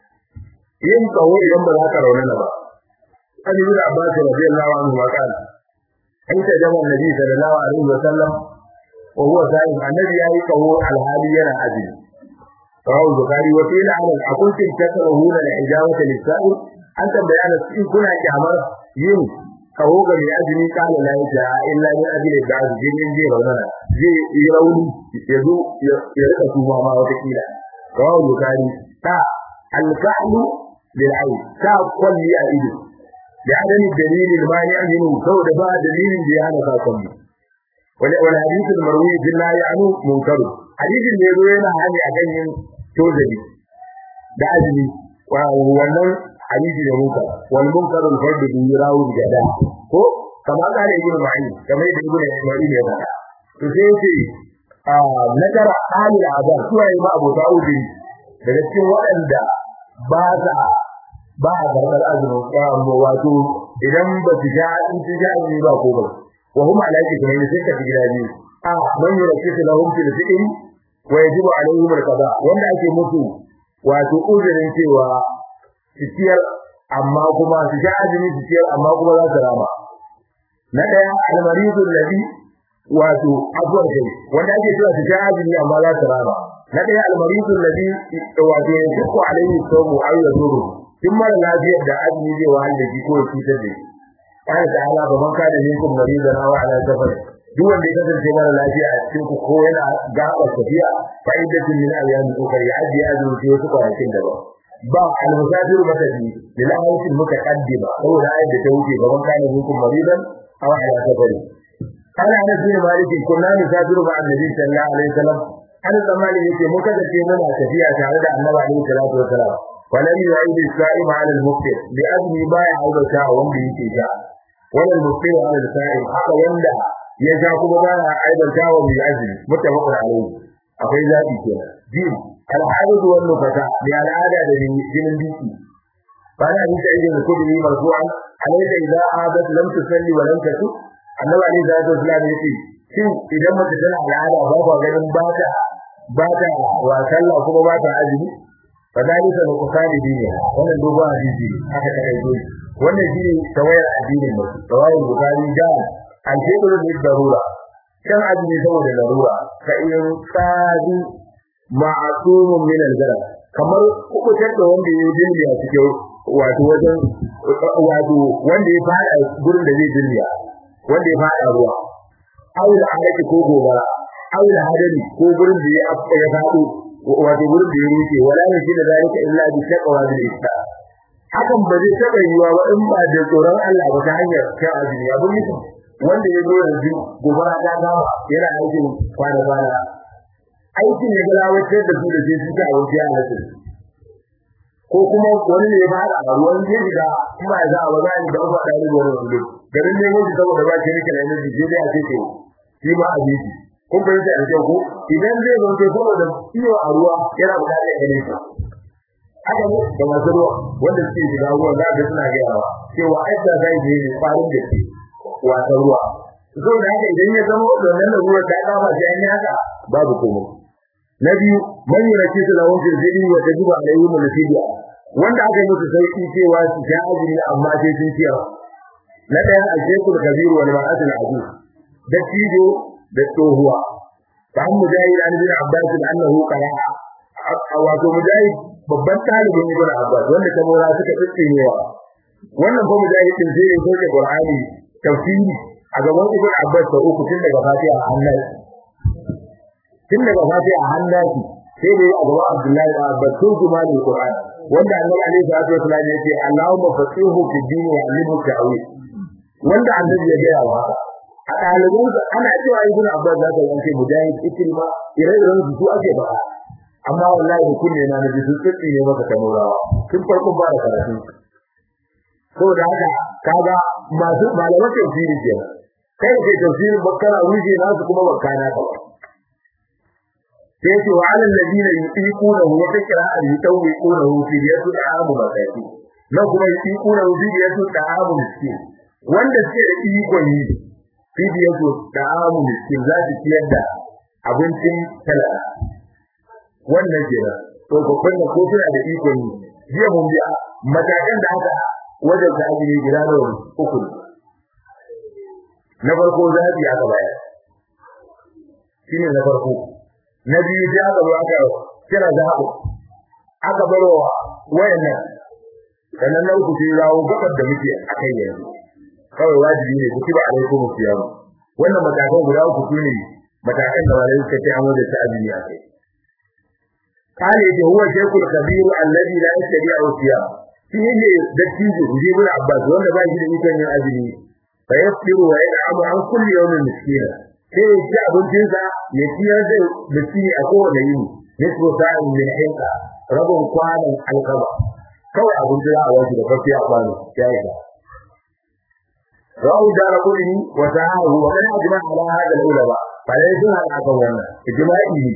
yin kawo idan ba za ka raunana ba an yi da Abbas radiyallahu anhu wa kana aita jama'a Nabi sallallahu alaihi wa sallam wa huwa sa'im annabi yayi kawo al-hali yana azumi رواه البخاري وقيل على أكنتم تكرهون الحجامة للسائل أنت بيان إن كنا كامر yin kawo ga mai azumi kana la ya illa ni ajli da jinin zai raunana zai yi rauni ya zo ya rika tuma ma wata kila kawo bukari ta alka'lu bil ayn ta kulli a ido da adami dalilin ma ya yi saboda ba dalilin da ya hana ka kulli wala wala hadithul marwi billahi anu munkaru hadisin da yazo yana hali a kan yin tozali da azumi wannan hadisi da munkar wal munkar al fard bi rawu da da ko kama ka da ibnu ma'in kamar da ibnu ma'in ya faɗa to sai yace a nakara halil azan suwa yi ma abota udi daga cikin waɗanda ba za ba a gargar azumi ko wato idan ba su ga in su ga azumi ba ko ba wa hum ala kitabin sai ka gida biyu a man yurakisu lahum fil fi'li wa yajibu alaihim al-qada wanda ake musu wato uzurin cewa ciyar amma kuma su sha azumi su ciyar amma kuma za su rama na daya al-maridu alladhi wato afwan kai wanda ake cewa su sha azumi amma za su rama na daya al-maridu alladhi wato yashku alaihi sawmu aw yaduru kin mara lafiyar da azumi zai wahal da shi ko ya cutar da shi Allah ta'ala ba man kada minkum maridan aw ala safar duk wanda ya kasance mara lafiya a cikin ku ko yana gaba tafiya fa'idatun min ayyamin ukhra ya'di azumi fi wasu kwanakin daban ba al-musafir matafi lil ayatin mutaqaddima saboda ayat da ta wuce ba man kana minkum maridan aw ala safar kana ana bin maliki kunna nusafiru ma annabi sallallahu alaihi wasallam an zamani yake mun kasance muna tafiya tare da annabi alaihi salatu wasallam ولم يعيد الصائم على المفطر بأذن بايع أو بشاء ومن يكي شاء ولا المفطر على الصائم حتى يندى يشاء كما بايع أيضا شاء ومن أجل متفق عليه أخي ذاتي كنا جيم الحادث والنفتاء للعادة من جنن بيكي قال أبي سعيد الخدري مرفوعا عليك إذا عادت لم تصلي ولم تسد annabi alaihi salatu wasallam yace shin idan mace tana al'ada ba ba ganin ba ta ba ta wa sallah kuma ba ta azumi fadalika da kusani dini wannan dogon hadisi aka kai dole wannan shine tawayar addinin mu tawayar bukari da al-fitr bil darura kan azumi saboda darura ka in sadi ma'sumun min al-zalal kamar kubutar da wanda ya dinga a cikin wato wajen wato wanda ya fada gurin da zai dinga wanda ya fada ruwa aula alaki ko gobara aula hadari ko gurin da ya ya fado wato gurin da ya rufe wala ne shi da zalika illa bi taqwa bil ista hakan ba zai taba yiwa ba in ba da tsoron Allah ba ta hanyar kai azumi abu ne wanda ya zo yanzu gobara ta gama yana aikin kwana kwana aikin ya galawatar da su da sai su ta wuce a nasu ko kuma wani ne ya fara a ruwan zai shiga kuma ya za a waza ni da uba da ruwan wani garin ne wani saboda ba shi rike da yanzu sai dai a ce to shi ma a biki kun fahimta da kyau ko idan zai zo to saboda iyo a ruwa yana buƙatar gare shi haka ne da masu ruwa wanda suke shiga ruwa za ga suna gaya wa cewa aida zai je ne farin da ke wata ruwa saboda haka idan ya zama wannan ruwa ta kama shi an haka babu komai na biyu man yuraki su lawon firfidi wa tajibu alayhi min fidiya wanda aka yi musu sauki cewa su ja azumi amma sai sun ciyar na daya a shekul kabiru wal mar'atul aziz da tijo da tsohuwa fa an mujahid an bin abbas annahu qara'a wato mujahid babban talibin ibn abbas wanda ta mora suka tsinewa wannan fa mujahid din sai ya soke qur'ani tafsiri a gaban ibn abbas da uku tun daga fatiha a hannun tun daga fatiha a hannun sai dai a gaban abdullahi da abbas sun kuma ne qur'ani wanda annabi alaihi salatu wasallam ya ce allahumma fasihu fi din wa alimu ta'wil wanda annabi ya gaya wa a ɗaliban ana cewa ibn abbas za ka yanke mujahid ikrima ire-iren su ake ba amma wallahi da kunne na nabi sun tsitsi ne maka tamurawa tun farkon ba da karatu saboda haka kaga masu malaman tafsiri kenan kai ke tafsirin bakkara wuce nasu kuma bakkana ka ba sai ce wa alal ladina yuqiquna wa takra an yutawwiquna fi yadu da'amu bakati na kuma yuqiquna fi yadu da'amu miskin wanda suke da ikon yi fi yadu da'amu miskin za su ciyar da abincin talaka wannan kenan to babban da ko suna da ikon yi jiya mun biya matakan da aka wajen da ake gida da uku na farko zabi aka bayar shine na farko na biyu sai aka zo aka kira zaɓo aka barwa wayannan sannan na uku sai rawo gabar da muke a kai yanzu kawai wajibi ne ku kiba alaikum siyam wannan matakan guda uku su ne matakan da wani suka ce an wajen ta azumi a kai kale da huwa shaykhul kabir alladhi la yastati'u siyam shi ne dattijo Ibn Abbas wanda ba shi da ikon yin azumi fa yasiru wa yad'amu an kulli yawmin miskina sai ya ci abincinsa ya ciyar da miskini a kowane yini nisbu sa'in min hinka rabin kwanan alkama kawai abinci za a wasu da fafiya kwano ya yi ba rawu da rabuni wa sahahu wa kana ajma ala hada ulama falai sun hada kan wannan ijma'i ne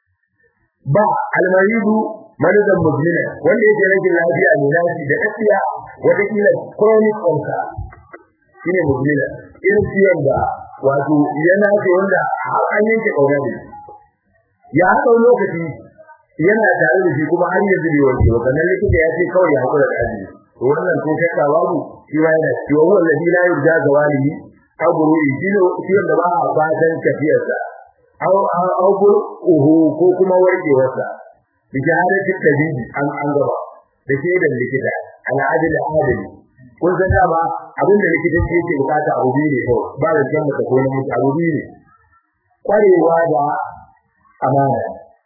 ba almaridu malidan mujmina wanda yake rage lafiya ne lafi da kafiya wata kila chronic ulcer shine mujmina irin ciwon da wato yana ce wanda har an yanke kauna ne ya haɗa lokaci yana tare da shi kuma har yanzu bai wanke ba sannan likita ya ce kawai ya hakura da azumi to wannan ko shakka babu shi ma yana cewa huwa alladhi la yurja zawalihi aw buru'i shi ne shi wanda ba a fatan tafiyarsa aw aw uhu ko kuma warkewarsa bi shahadati tabibi an an gaba da shaidan likita ala adil adali kun san dama abin da likita ce yake bukata abu biyu ne kawai ba da jan mata ko na mutu abu biyu ne kwarewa da amana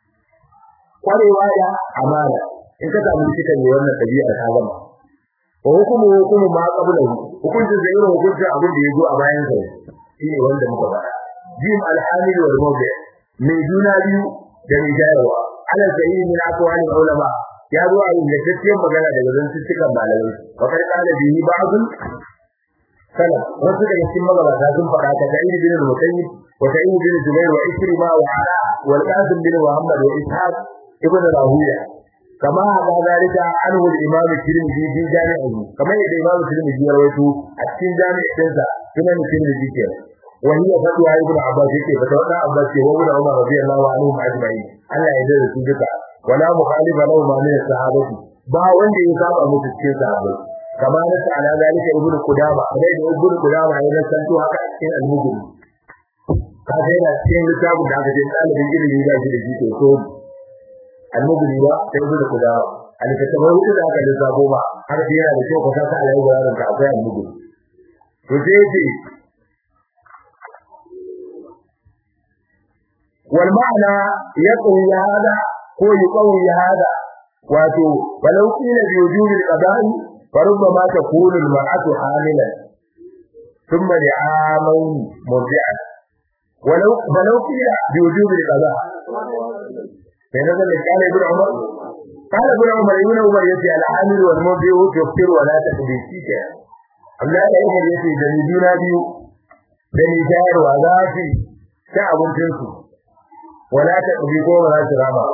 kwarewa da amana in ka samu likita ne wannan tabi'a ta gama wa hukumu hukumu ma qabla hukuncin da irin hukuncin abin da ya zo a bayan sa shine wanda muka faɗa jim alhamil wal mawdi mai juna biyu da mai jayarwa ala sayyid min aqwali ulama ya zo a ingantacciyar magana daga zantuttukan malamai wa kai kana bihi ba'dun kana wasu daga cikin magabata sun faɗa ta ga ibn bin musayyib wa sa'id bin jubair wa ikrima wa ala wal qasim bin muhammad wa ishaq ibn rahuya kama hada zalika anhu al-imam at-tirmidhi fi jami'ihi kama yadda imam at-tirmidhi ya rawaito a cikin jami'in sa sunan at-tirmidhi ke wa hiya fatwa ibn abbas yake fatwa da abbas ke wa ibn umar radiyallahu anhu ajma'in Allah ya yarda su duka wala mukhalifa lahu ma min sahabati ba wanda ya saba musu cikin sahabbai kama na ala zalika ibn qudama dai da ibn qudama ya santo haka cikin al-mujrim ka ga yana cikin littafin da aka ce ɗalibin ilimi ba shi da shi to so al-mujrim ba sai ibn qudama al-kitabu hudu da aka lissafo ba har da yana da kyau ka saka alai gurarin ka akwai al-mujrim to sai ce wal ma'ana yaqwi hada ko yuqawi hada wato walau qila bi wujubi al-qada'i فربما تكون المرأة حاملا ثم لعامين مرضعا ولو ولو قيل بوجوب القضاء فنزل قال ابن عمر قال ابن عمر ابن عمر يجي الحامل والمرضع تفطر ولا تقضي شيئا Allah ya yi yace da ni juna biyu da ni shayarwa za su ta abincin su wala ta ɗubi ko ba za su rama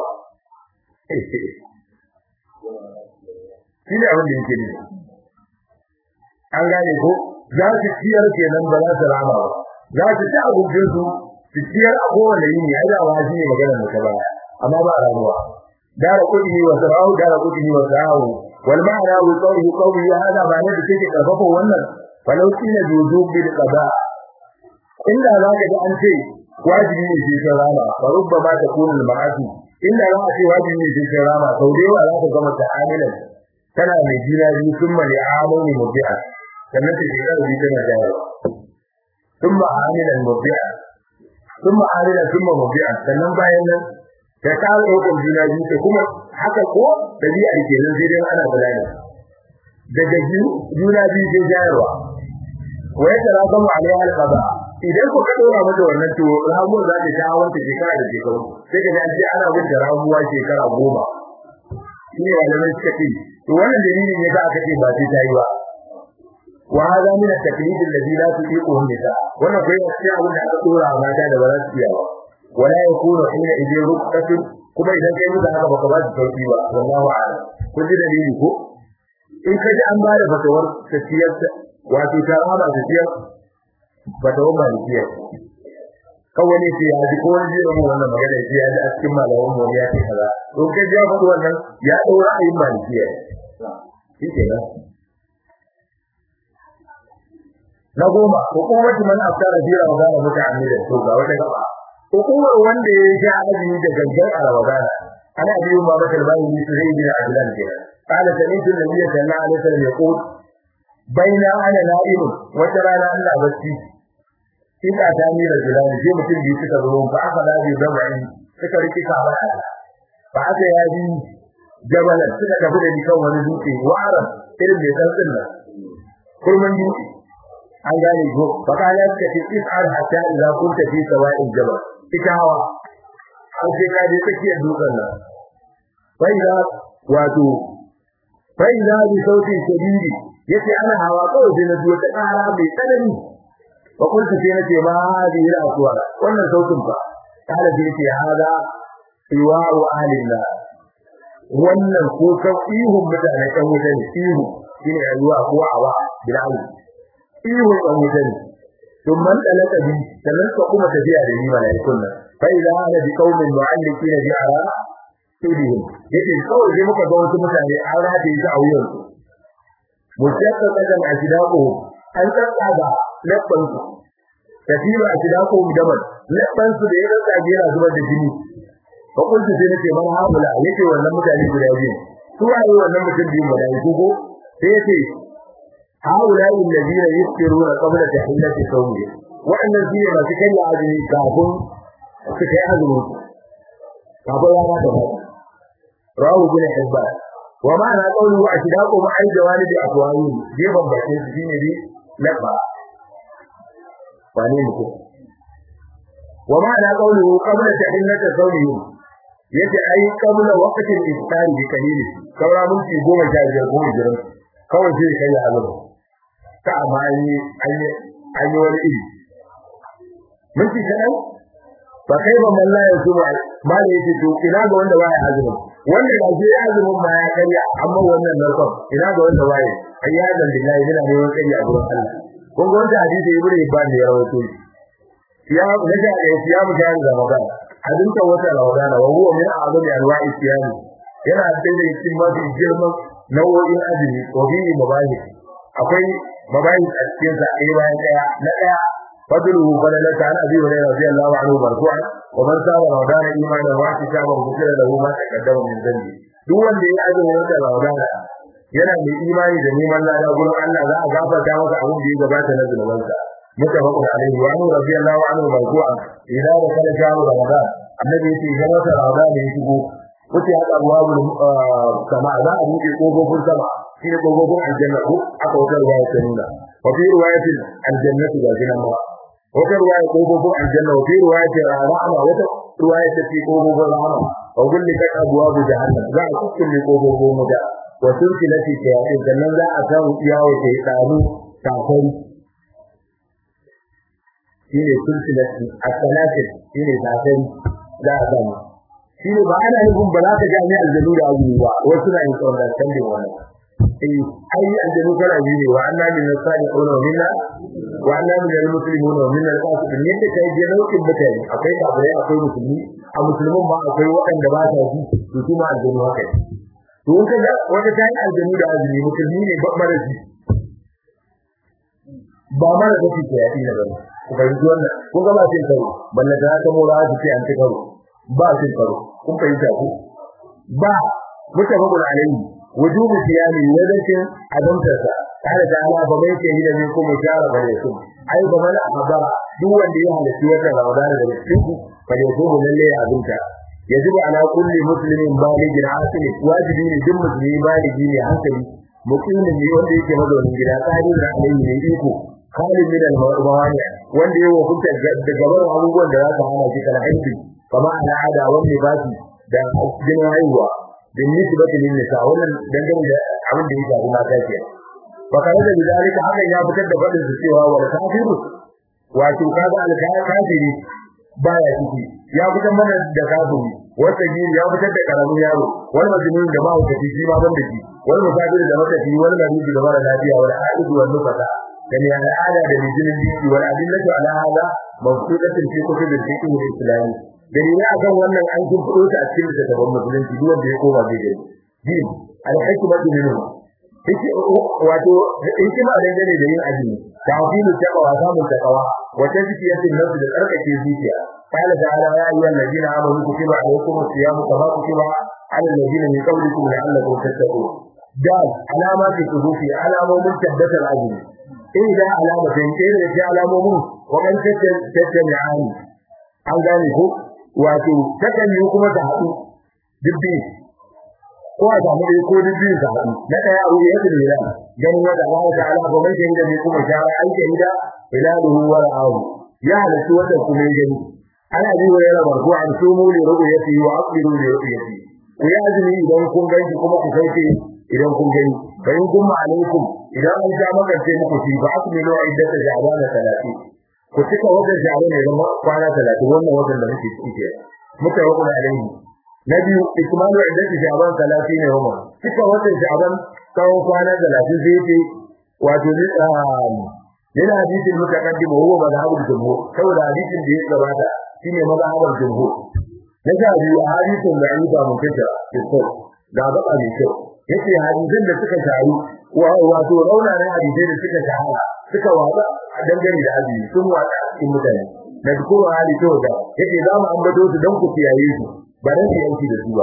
shi ne abin da yake ne an gane ko za su ciyar kenan ba za su rama ba za su ci abincin su su ciyar a kowane yini ai da wani ne magana da ta baya amma ba ramuwa dara kudi wa sarahu dara kudi wa sarahu wal ma'ana wa qawli qawli hada ba ne da take karfafa wannan falau kina juzu bil qada inda za ka ga an ce wajibi ne shi ta rama fa rubbama takunu al ma'asi inda za a ce wajibi ne shi ta rama sau da yawa za ka gama ta'amilan tana mai jina biyu sun mali amoni mubi'a sannan ta shiga da tana jawo sun ma amilan mubi'a sun ma amilan sun ma mubi'a sannan bayan nan ta kawo ɗaukar juna biyu ta kuma haka ko ɗabi'a ke nan sai dai ana bulani daga juna biyu sai jayarwa wa ya tara kama alaiha alqada idan ku ka dora mata wannan to ramuwar za ta shawo ta shekara da shekaru sai ka ji an ce ana bin ramuwa shekara goma shi ne malamai suka ce to wannan dalilin ne za aka ce ba sai ta yi ba wa hada min at-taklid alladhi la tuqiquhu nisa wannan kai ne sai abin da aka dora mata da ba za su iya ba wala yakunu hina idin rukatun kuma idan kai musu haka baka ba su sauki ba wallahu a'lam kun ji dalili ko in ka ji an ba da fatawar tafiyar wato ta rama tafiyar fatawar malikiya kawai ne sai ya ji ko wani jiran wannan magana sai ya ji a cikin malaman mu ya ce kaza to kai ya faɗi wannan ya daura ayin malikiya shi kenan na goma hukumatu man aftara bi ramadan muta'ammidan to ga wata gaba hukumar wanda ya sha azumi da gangan a ramadan ana biyu ma bakal bayi ni sai bin adlan ke qala sami'tu nabiyya sallallahu alaihi wasallam yaqul baina ana na'im wata rana Allah bacci ina ta ni rajulani sai mutum biyu suka zo fa aka da bi dabai suka riki ka ba fa aka ya bi jabalan suka tafi da ni kan wani dutse wa'aran irin mai tsantsin nan kurman dutse an gane ko fakala ka ce is'al hatta idza kunta fi sawa'il jabal ita hawa an sai ka je tsakiyar dutsen nan bai da wato bai da bi sauti shadidi yace ana hawa kawai sai na ji wata kara mai tsanani fa kunta sai nace ma hadi ila aswa wannan sautin fa kala sai yace hada iwa'u ahlillah wannan ko kan ihun mutane kan wuta ne ihu shine rayuwa ko awa bilal ihu kan wuta ne ثم انطلق بي sannan ka kuma tafiya da ni malaikun nan fa idza ana bi qaumin mu'allikin bi ara tudihim yace kawai sai muka ga wasu mutane an rataye su a wuyan su mujadda kadan ashdaqu an tsaka labban su tafiya ashdaqu daman labban su da ya rasa yana zubar da jini fa kuntu sai nace man haula yake wannan mutane guda biyu su waye wannan mutum biyu malaiku ko sai yace هؤلاء الذين يفطرون قبل تحلة صومه وأن الذين ما تكن عزمي كافون تكن عزمه كافون لا تفعل رواه ابن حبان ومعنى قوله أشداق مع جوانب أقوالهم جيبا بحثين سكين دي لقبا فانين ومعنى قوله قبل تحلة صومهم yace ai kabla waqtin iftari bi kalili saura minti goma sha biyar ko jiran kawai sai kai ya azaba ta amma an yi an yi wani iri minti kaɗan ba kai ba malla ya su ba ma da yake to ina ga wanda baya azumi wanda da ke azumin ma ya karya amma wannan narkon ina ga wanda baya ayyadan billahi yana ne wani karya a gurin Allah kun ga wanda hadisi ibnu ibn ne ya rawaito ya naja da ya mu jari da magana hadinta wata rawadana wa huwa min a'zami anwa'i siyami yana da cikin mafi girman nau'o'in azumi ko bihi mabahi akwai mabahi a cikin sa ɗaya bayan ɗaya na ɗaya fadluhu fadlan ta abi hurairah radiyallahu anhu marfu'an wa man saba ramadana imanan wa ihtisaban ghufira lahu ma taqaddama min dhanbi duk wanda ya azumi wata ramadana yana mai imani da neman lada gurin Allah za a gafarta masa abin da ya gabata na zunubansa mutafaqun alaihi wa anhu radiyallahu anhu marfu'an idan da kana jawo ramadan annabi yace idan wata ramadan ya shigo kuce haka abuwabul sama za a buɗe kofofin sama shi ne kofofin aljanna ko aka wata ruwaya ta nuna wa fi riwayatin aljannatu ga jinan ma wata ruwaya kofofin aljanna wa fi riwayatin rahama wata ruwaya ta ce kofofin rahama wa kulli kat abwabu jahannam za a kulle kofofin muda wa sulsilati shayatin sannan za a samu iyawo ta yi tsaro kafari shine sulsilati as-salatin shine kafari za a samu shi ne ba ana nufin ba za ka ga ni aljanu da azumi ba wasu na yin tsawon canjin wannan eh ai aljanu kana biyu ne wa anna min as-salihin wa minna wa anna min al-muslimin wa minna al-qasitin yadda kai je nau'in mutane akwai kafirai akwai musulmi a musulmin ma akwai waɗanda ba ta ji to kuma aljanu haka to in kaga wata ta yi aljanu da azumi musulmi ne ba mara ji ba mara da ke yaɗi na bane ku fahimci wannan kun ga ba cin karo balle da ta mora su ce an ci karo ba cin karo kun fahimta ku ba mutafaqun alayhi wujubu siyami wadatin azamtarsa kada da Allah ba mai ce da ne kuma shara bare su ai ba mana abara duk wanda ya halarci wata Ramadan da cikin ku bare su lalle ya azumta yajibu ala kulli muslimin balighin asil wajibi ne duk musulmi baligi ne hankali muqimin ne wanda yake mazaunin gida tsari da alayhi ne iko kalin min al-mawani wanda ya hukunta da gaban abubuwan da za su hana shi kana aiki kama al'ada wanda ba shi da jinin haihuwa bin nisbati lin nisa wannan dangane da abin da ya shafi mata ke fa kana da bidalika haka ya fitar da fadin su cewa wal kafiru wato kaga al kafiri baya ciki ya fitar mana da kafiri wata gini ya fitar da karamin yaro wani majnun da ba wata shi ma ban da shi wani musafir da mata shi wani maridu da mara lafiya wani aidu wani nufata da ne al'ada da mijinin biki wani adillatu ala hada mawsudatin fi kutubil fiqh al-islami dalilai akan wannan an kun fito ta a cikin littattafan musulunci duk wanda ya koma zai gani din al-hikmatu minhu yake wato hikima dangane da yin azumi ta'zimu taqwa samun taqwa wa tazkiyatin nafs da tsarkake zuciya qala ta'ala ya ayyuhal ladina amanu kutiba alaykumus siyamu kama kutiba ala alladina min qablikum la'allakum tattaqun dal alamati suhufi alamomin tabbatar azumi inda alamatin ɗaya da ke alamomin wa kan tattami'ani an gane ko wato takan yi kuma ta haɗu dubbi ko a samu ɗaya ko dubbi ta haɗu na ɗaya abu ya yi da ganin wata Allah ta'ala ko mai shahida ne kuma shara an shahida ilaluhu wa ra'ahu ya halittu wata kuma gani ana ji wa yana barko an sumu li ru'yati wa aqbilu li ru'yati ku ya azumi idan kun ganki kuma ku sauke idan kun gani bayan kuma alaikum idan an ja magance muku shi ba aqbilu iddata ja'bana 30 ku cika wajen jare ne zama kwana 30 wannan wajen da muke ciki ke muka yi kuma alaihi na biyu ikmalu iddati ja'ban 30 ne wannan cika wajen ja'ban tsawon kwana 30 zai ce wato ne yana hadisin mutaqaddim huwa mazhabul jumhur saboda hadisin da ya gabata shine mazhabul jumhur na sha biyu hadisin da an ba mun fita ko da ba a ne kyau yace hadisin da suka taru wato rauna ne hadisai da suka shahara suka wada a dangane da azumi sun wada cikin mutane da kuma hali to da yace za mu ambato su dan ku kiyaye su ba dan ku yanki da su ba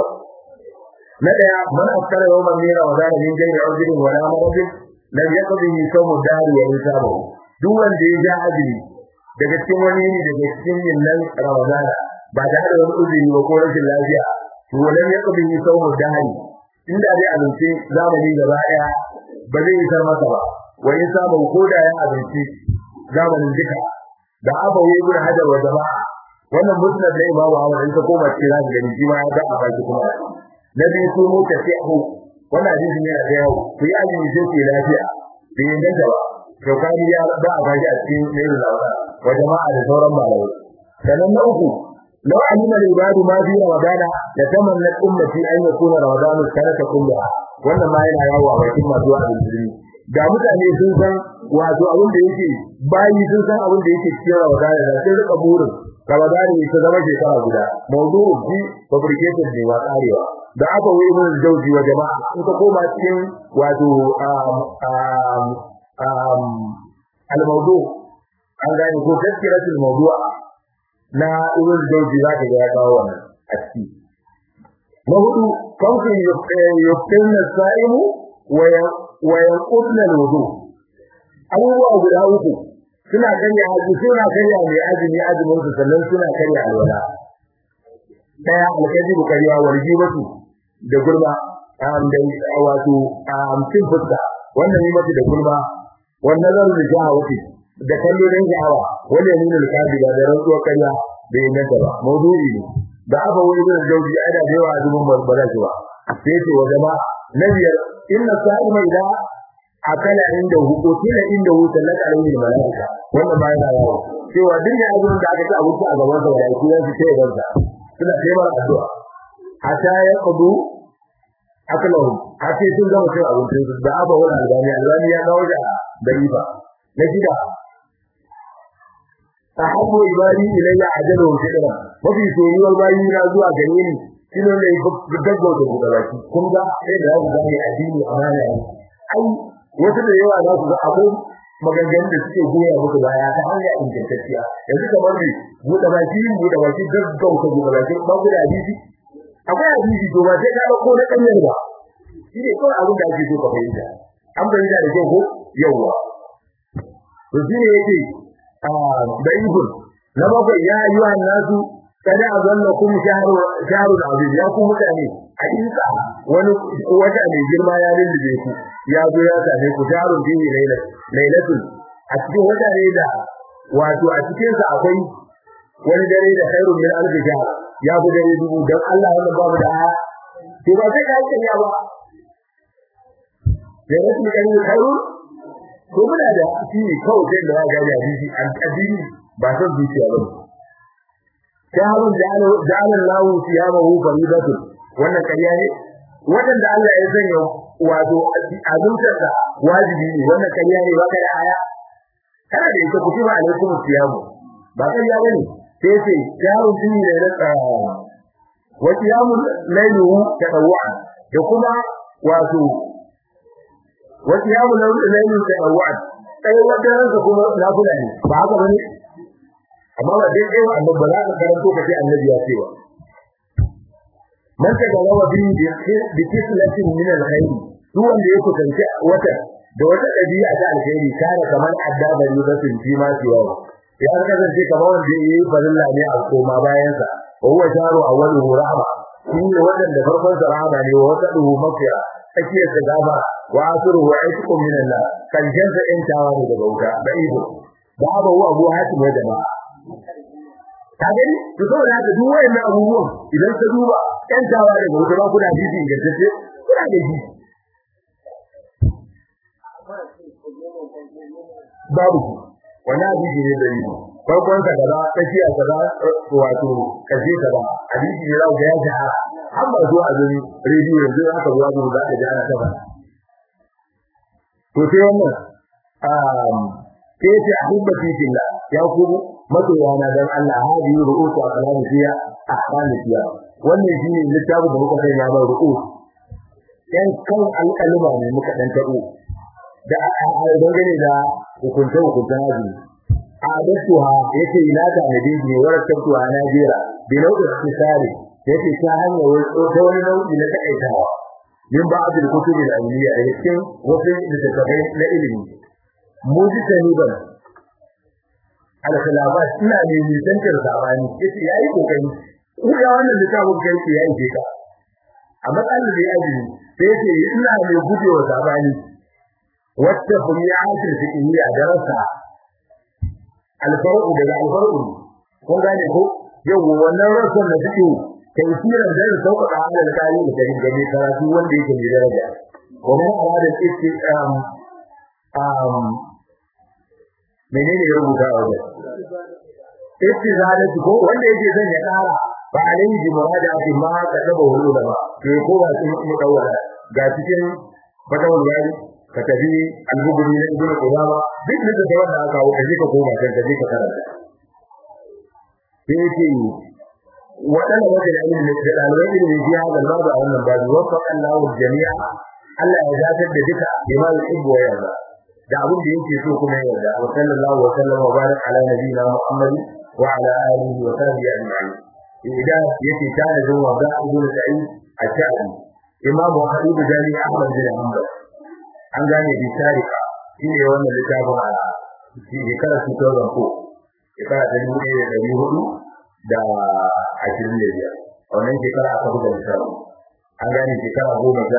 na daya man afkara yawman min ramadan min jami'i ujrin wa la maradin lam yaqdihi sawmu dari wa hisabu duk wanda ya ja azumi daga cikin wani ne daga cikin yinnan ramadana ba da da wani uzuri ba ko rashin lafiya to lam yaqdihi sawmu dari inda dai azumci zamani gaba daya ba zai isar masa ba wa hisabu ko da ya azumci zamanin duka da aba yi ibn hajar wa jama'a wannan musnad da imamu Ahmad in ka koma cikin zaka gani shi ma ya ga a baki kuma nabi su mu tafihu wannan hadisi ne da yawo ku yi azumi sai ku lafiya bai inganta ba to kani ya ba a baki a cikin nailul awsa wa jama'a da sauran malamai sanan na uku law alima al-ibadu ma fi ramadana la tamanna ummati an yakuna ramadanu sanata kullaha wannan ma yana yawo a bakin masu azumi da mutane sun san wato abin da yake bayi sun san abin da yake cikin ramadana da sai rika burin ramadana ne ta zama shekara guda mawdu'u ji fabricated ne wa tsarewa da aka wuri mun jauji wa jama'a in ka koma cikin wato al-mawdu an gane ko tazkiratul mawdu'a na ibn jauji za ka ga ya kawo wannan a ciki na hudu kawai yuftinna sa'imu wa yanqudna al-wudu abubuwa guda uku suna kanya haji suna kanya mai azumi azumin su sannan suna kanya alwala daya alkaji bukariya warji wasu da gurba am da wato am cin fuska wannan yi mata da gurba wannan zan da shahawati da kallo dan sha'awa wanda ya nuna alkaji da rantsuwar kanya da yin nan ba mawdu'i ne da aka wuri da jauji ada da yawa azumin ba za shi ba sai ce wa jama'a na biyar inna sa'ima idan akala inda hukuki na inda hukuki na karamin malaika wannan ba yana yawo cewa duk da abin da aka ci abinci a gaban sa da shi zai ce gaban sa suna taimar addu'a hatta ya kudu akalahu hatta sun gama cin abincin su da aba wani albani albani ya kawo da dariba na shida ahabbu ibadi ilayya ajalu shidra mafi soyuwar bayi na zuwa gare ni shine ne gaggauta da baki kun ga sai da za ku gane addini amana ne ai wasu da yawa za su ga akwai maganganun da suke goya muku baya ta hanya ingantacciya yanzu kamar ne buɗe baki buɗe baki gaggauta buɗe baki ba ku da hadisi akwai hadisi to ba sai ka ko na kanyar ba shi ne kawai abin da ake so ka fahimta an fahimta da kyau ko yawwa to shi ne yake da ibn na bakwai ya yi wa nasu kada a zanna kum shahru shahrul azim ya ku mutane hakika wani wata mai girma ya lullube ku ya zo ya same ku shahrul dini lailat lailatul a cikin wata ne da wato a cikin sa akwai wani dare da khairun min alf shahr ya ku dare dubu dan Allah wannan babu da aya to ba sai ka yi ya ba da rasul kan khairun ko muna da shi kawai sai da ya ga hadisi an addini ba san zuciya ba shahrun ja'ala ja'ala Allahu siyamahu faridatun wannan kariya ne wadanda Allah ya sanya wato azumtarsa wajibi ne wannan kariya ne baka da aya kana da ita kutiba alaikum siyamu ba kariya bane sai sai shahrun tuni da rasa wa qiyamul laylu tadawwa da kuma wato wa qiyamul layli tadawwa sai wata ranka kuma nafila ne ba haka bane amma ba dai dai annabi ba za ka karanto kace annabi ya ce wa man ta ga lawa bi bi kislatin min alkhair duk wanda ya kusanci wata da wata dabi'a ta alkhairi kana kamar addaba ne da sun ji ma ciwa ya kasance kamar wanda yayi farilla ne a koma bayan sa wa huwa jaru awwaluhu rahma shi ne wanda farkon sa rahma ne wa wata duhu mafira tsakiyar sa gaba wa asiruhu aitkum min Allah kan jansa intawa ne daga wuta da ido babu abu hatim wa jama'a ka gani to saboda haka duk wayannan abubuwan idan ka duba kan tawa da gobe ba kuna jiji ga tace kuna da ji babu wannan jiji ne da yi farkon ka kaza tafiya kaza wato kaje kaza hadisi ne za ga ya ji har ba zuwa azumi rediyo yanzu aka zuwa zuwa za ka ji ana ta to sai wannan um ke ce ahibbati fillah ya kuma masoyana dan Allah hadi ru'usu aqlamu fiya ahkamu fiya wannan shine littafin da muka sanya ba ru'us dan kan alƙalma ne muka dan tabo da dangane da hukunta hukuntan azumi a dasuha yace ila ta nabi ne wara tabtuha najira bi nau'in istisari yace ta hanyar ta wani nau'i na takaitawa min ba'd al-kutub al-ilmiyya a cikin wasu littattafai na ilimi mujtaniban al-khilafat ina ne nisantar sabani yace yayi kokari ko ya wannan littafin kai ce yayi je ka a matsalar da yaji sai yace ina ne gujewa sabani wacce buliyatul fiqhiyya darasa al-farqu daga al-farqu kun gane ko yau wannan rasul da fiqh tafsirin da ya sauka da halal kali da gani karatu wanda yake da daraja kuma arada ce um um menene ya rubuta a wajen istizalatu ko wanda yake zan ya kara ba alayhi bi muradaati ma ka daba wuri da ba ke ko ba sun mu dawara ga cikin fatawul wali ka tafi al-bukhari na ibnu qudama duk da da wanda aka kawo kaje ka koma kan kaje ka karanta sai yake wadanda wanda da ilimi da dalibai ilimi ji hada babu a wannan babu wafaqa Allahu jami'a Allah ya zatar da duka bima yuhibbu wa yarda da abin da yake so kuma yarda wa sallallahu wa sallam wa barak ala nabiyina Muhammad wa ala alihi wa sahbihi ajma'in idan yake tare da wanda Abu Sa'id al-Sha'bi Imam Habib Jami Ahmad bin Hanbal an gane bi tarika shine wannan littafin a shi shekara 2004 shekara ta dubu ɗaya da ɗari hudu da ashirin da biyar a wannan shekara aka buga littafin an gane shekara goma sha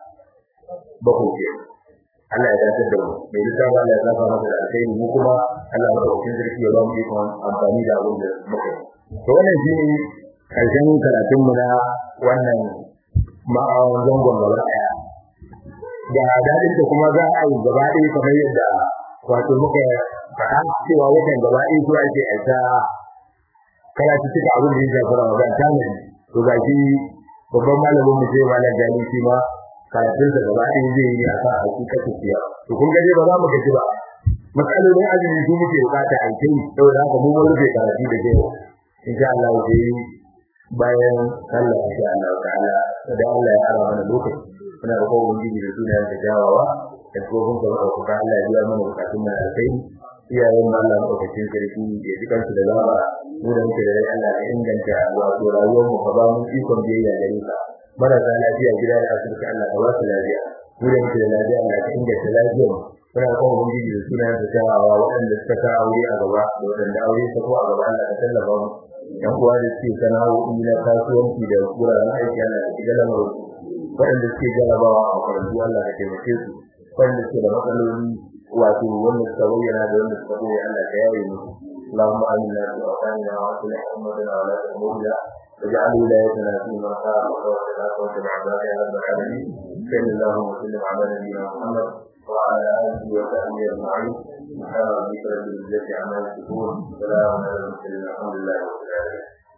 bakwai ke Allah ya dace da mu mai littafin Allah ya zafa masa da alkhairi mu kuma Allah ya ɗauki sarki ya ba mu ikon amfani da abin da muka yi to wannan shi ne karshen karatun mu na wannan ma'awan zangon gaba ɗaya da dadin da kuma za a yi gaba ɗaya kamar yadda wato muka faɗa cewa watan gaba ɗaya zuwa ake aika karatu cika abin da ya shafi Ramadan ta ne to ga shi babban malamin mu sai malam Jami shi ma karatun sa gaba ɗaya zai yi akan hakikatin siya to kun ga dai ba za mu gaji ba matsalolin azumi su muke bukata a kai saboda haka mu mun rufe karatu da kai insha Allah sai bayan sallah insha Allah ta'ala da Allah ya ara mana lokaci muna da kowa ubangiji da sunayen da jawawa da kofin ka ba ku Allah ya biya mana bukatun mu da kai iyayen mu Allah madaukakin sarki ya ji kansu da zaba mu da muke da rai Allah ya inganta wato rayuwar mu ka ba mu ikon biyayya da rinka marasa lafiya gida da asibiti Allah ka ba su lafiya mu da muke da lafiya Allah ka inganta lafiyar mu muna kowa ubangiji da sunayen da jawawa waɗanda suka sa aure a gaba da waɗanda aure ta ko a gaba Allah ka tallafa mu yan uwa da suke sana'o'i na kasuwanci da wuraren aiki Allah ka shiga lamarin waɗanda suke jarabawa a makarantu Allah ka taimake su waɗanda suke da matsaloli wato wanda suka bayyana da wanda suka boye Allah ka yaye mu اللهم آمنا في أوطاننا وأصلح أمتنا ولا تأمرنا واجعل ولايتنا في من خافك واتقاك واتبع عبادك يا رب العالمين صل اللهم وسلم على نبينا محمد وعلى آله وصحبه أجمعين سبحان ربك رب العزة عما يصفون سلام على المرسلين الحمد لله رب العالمين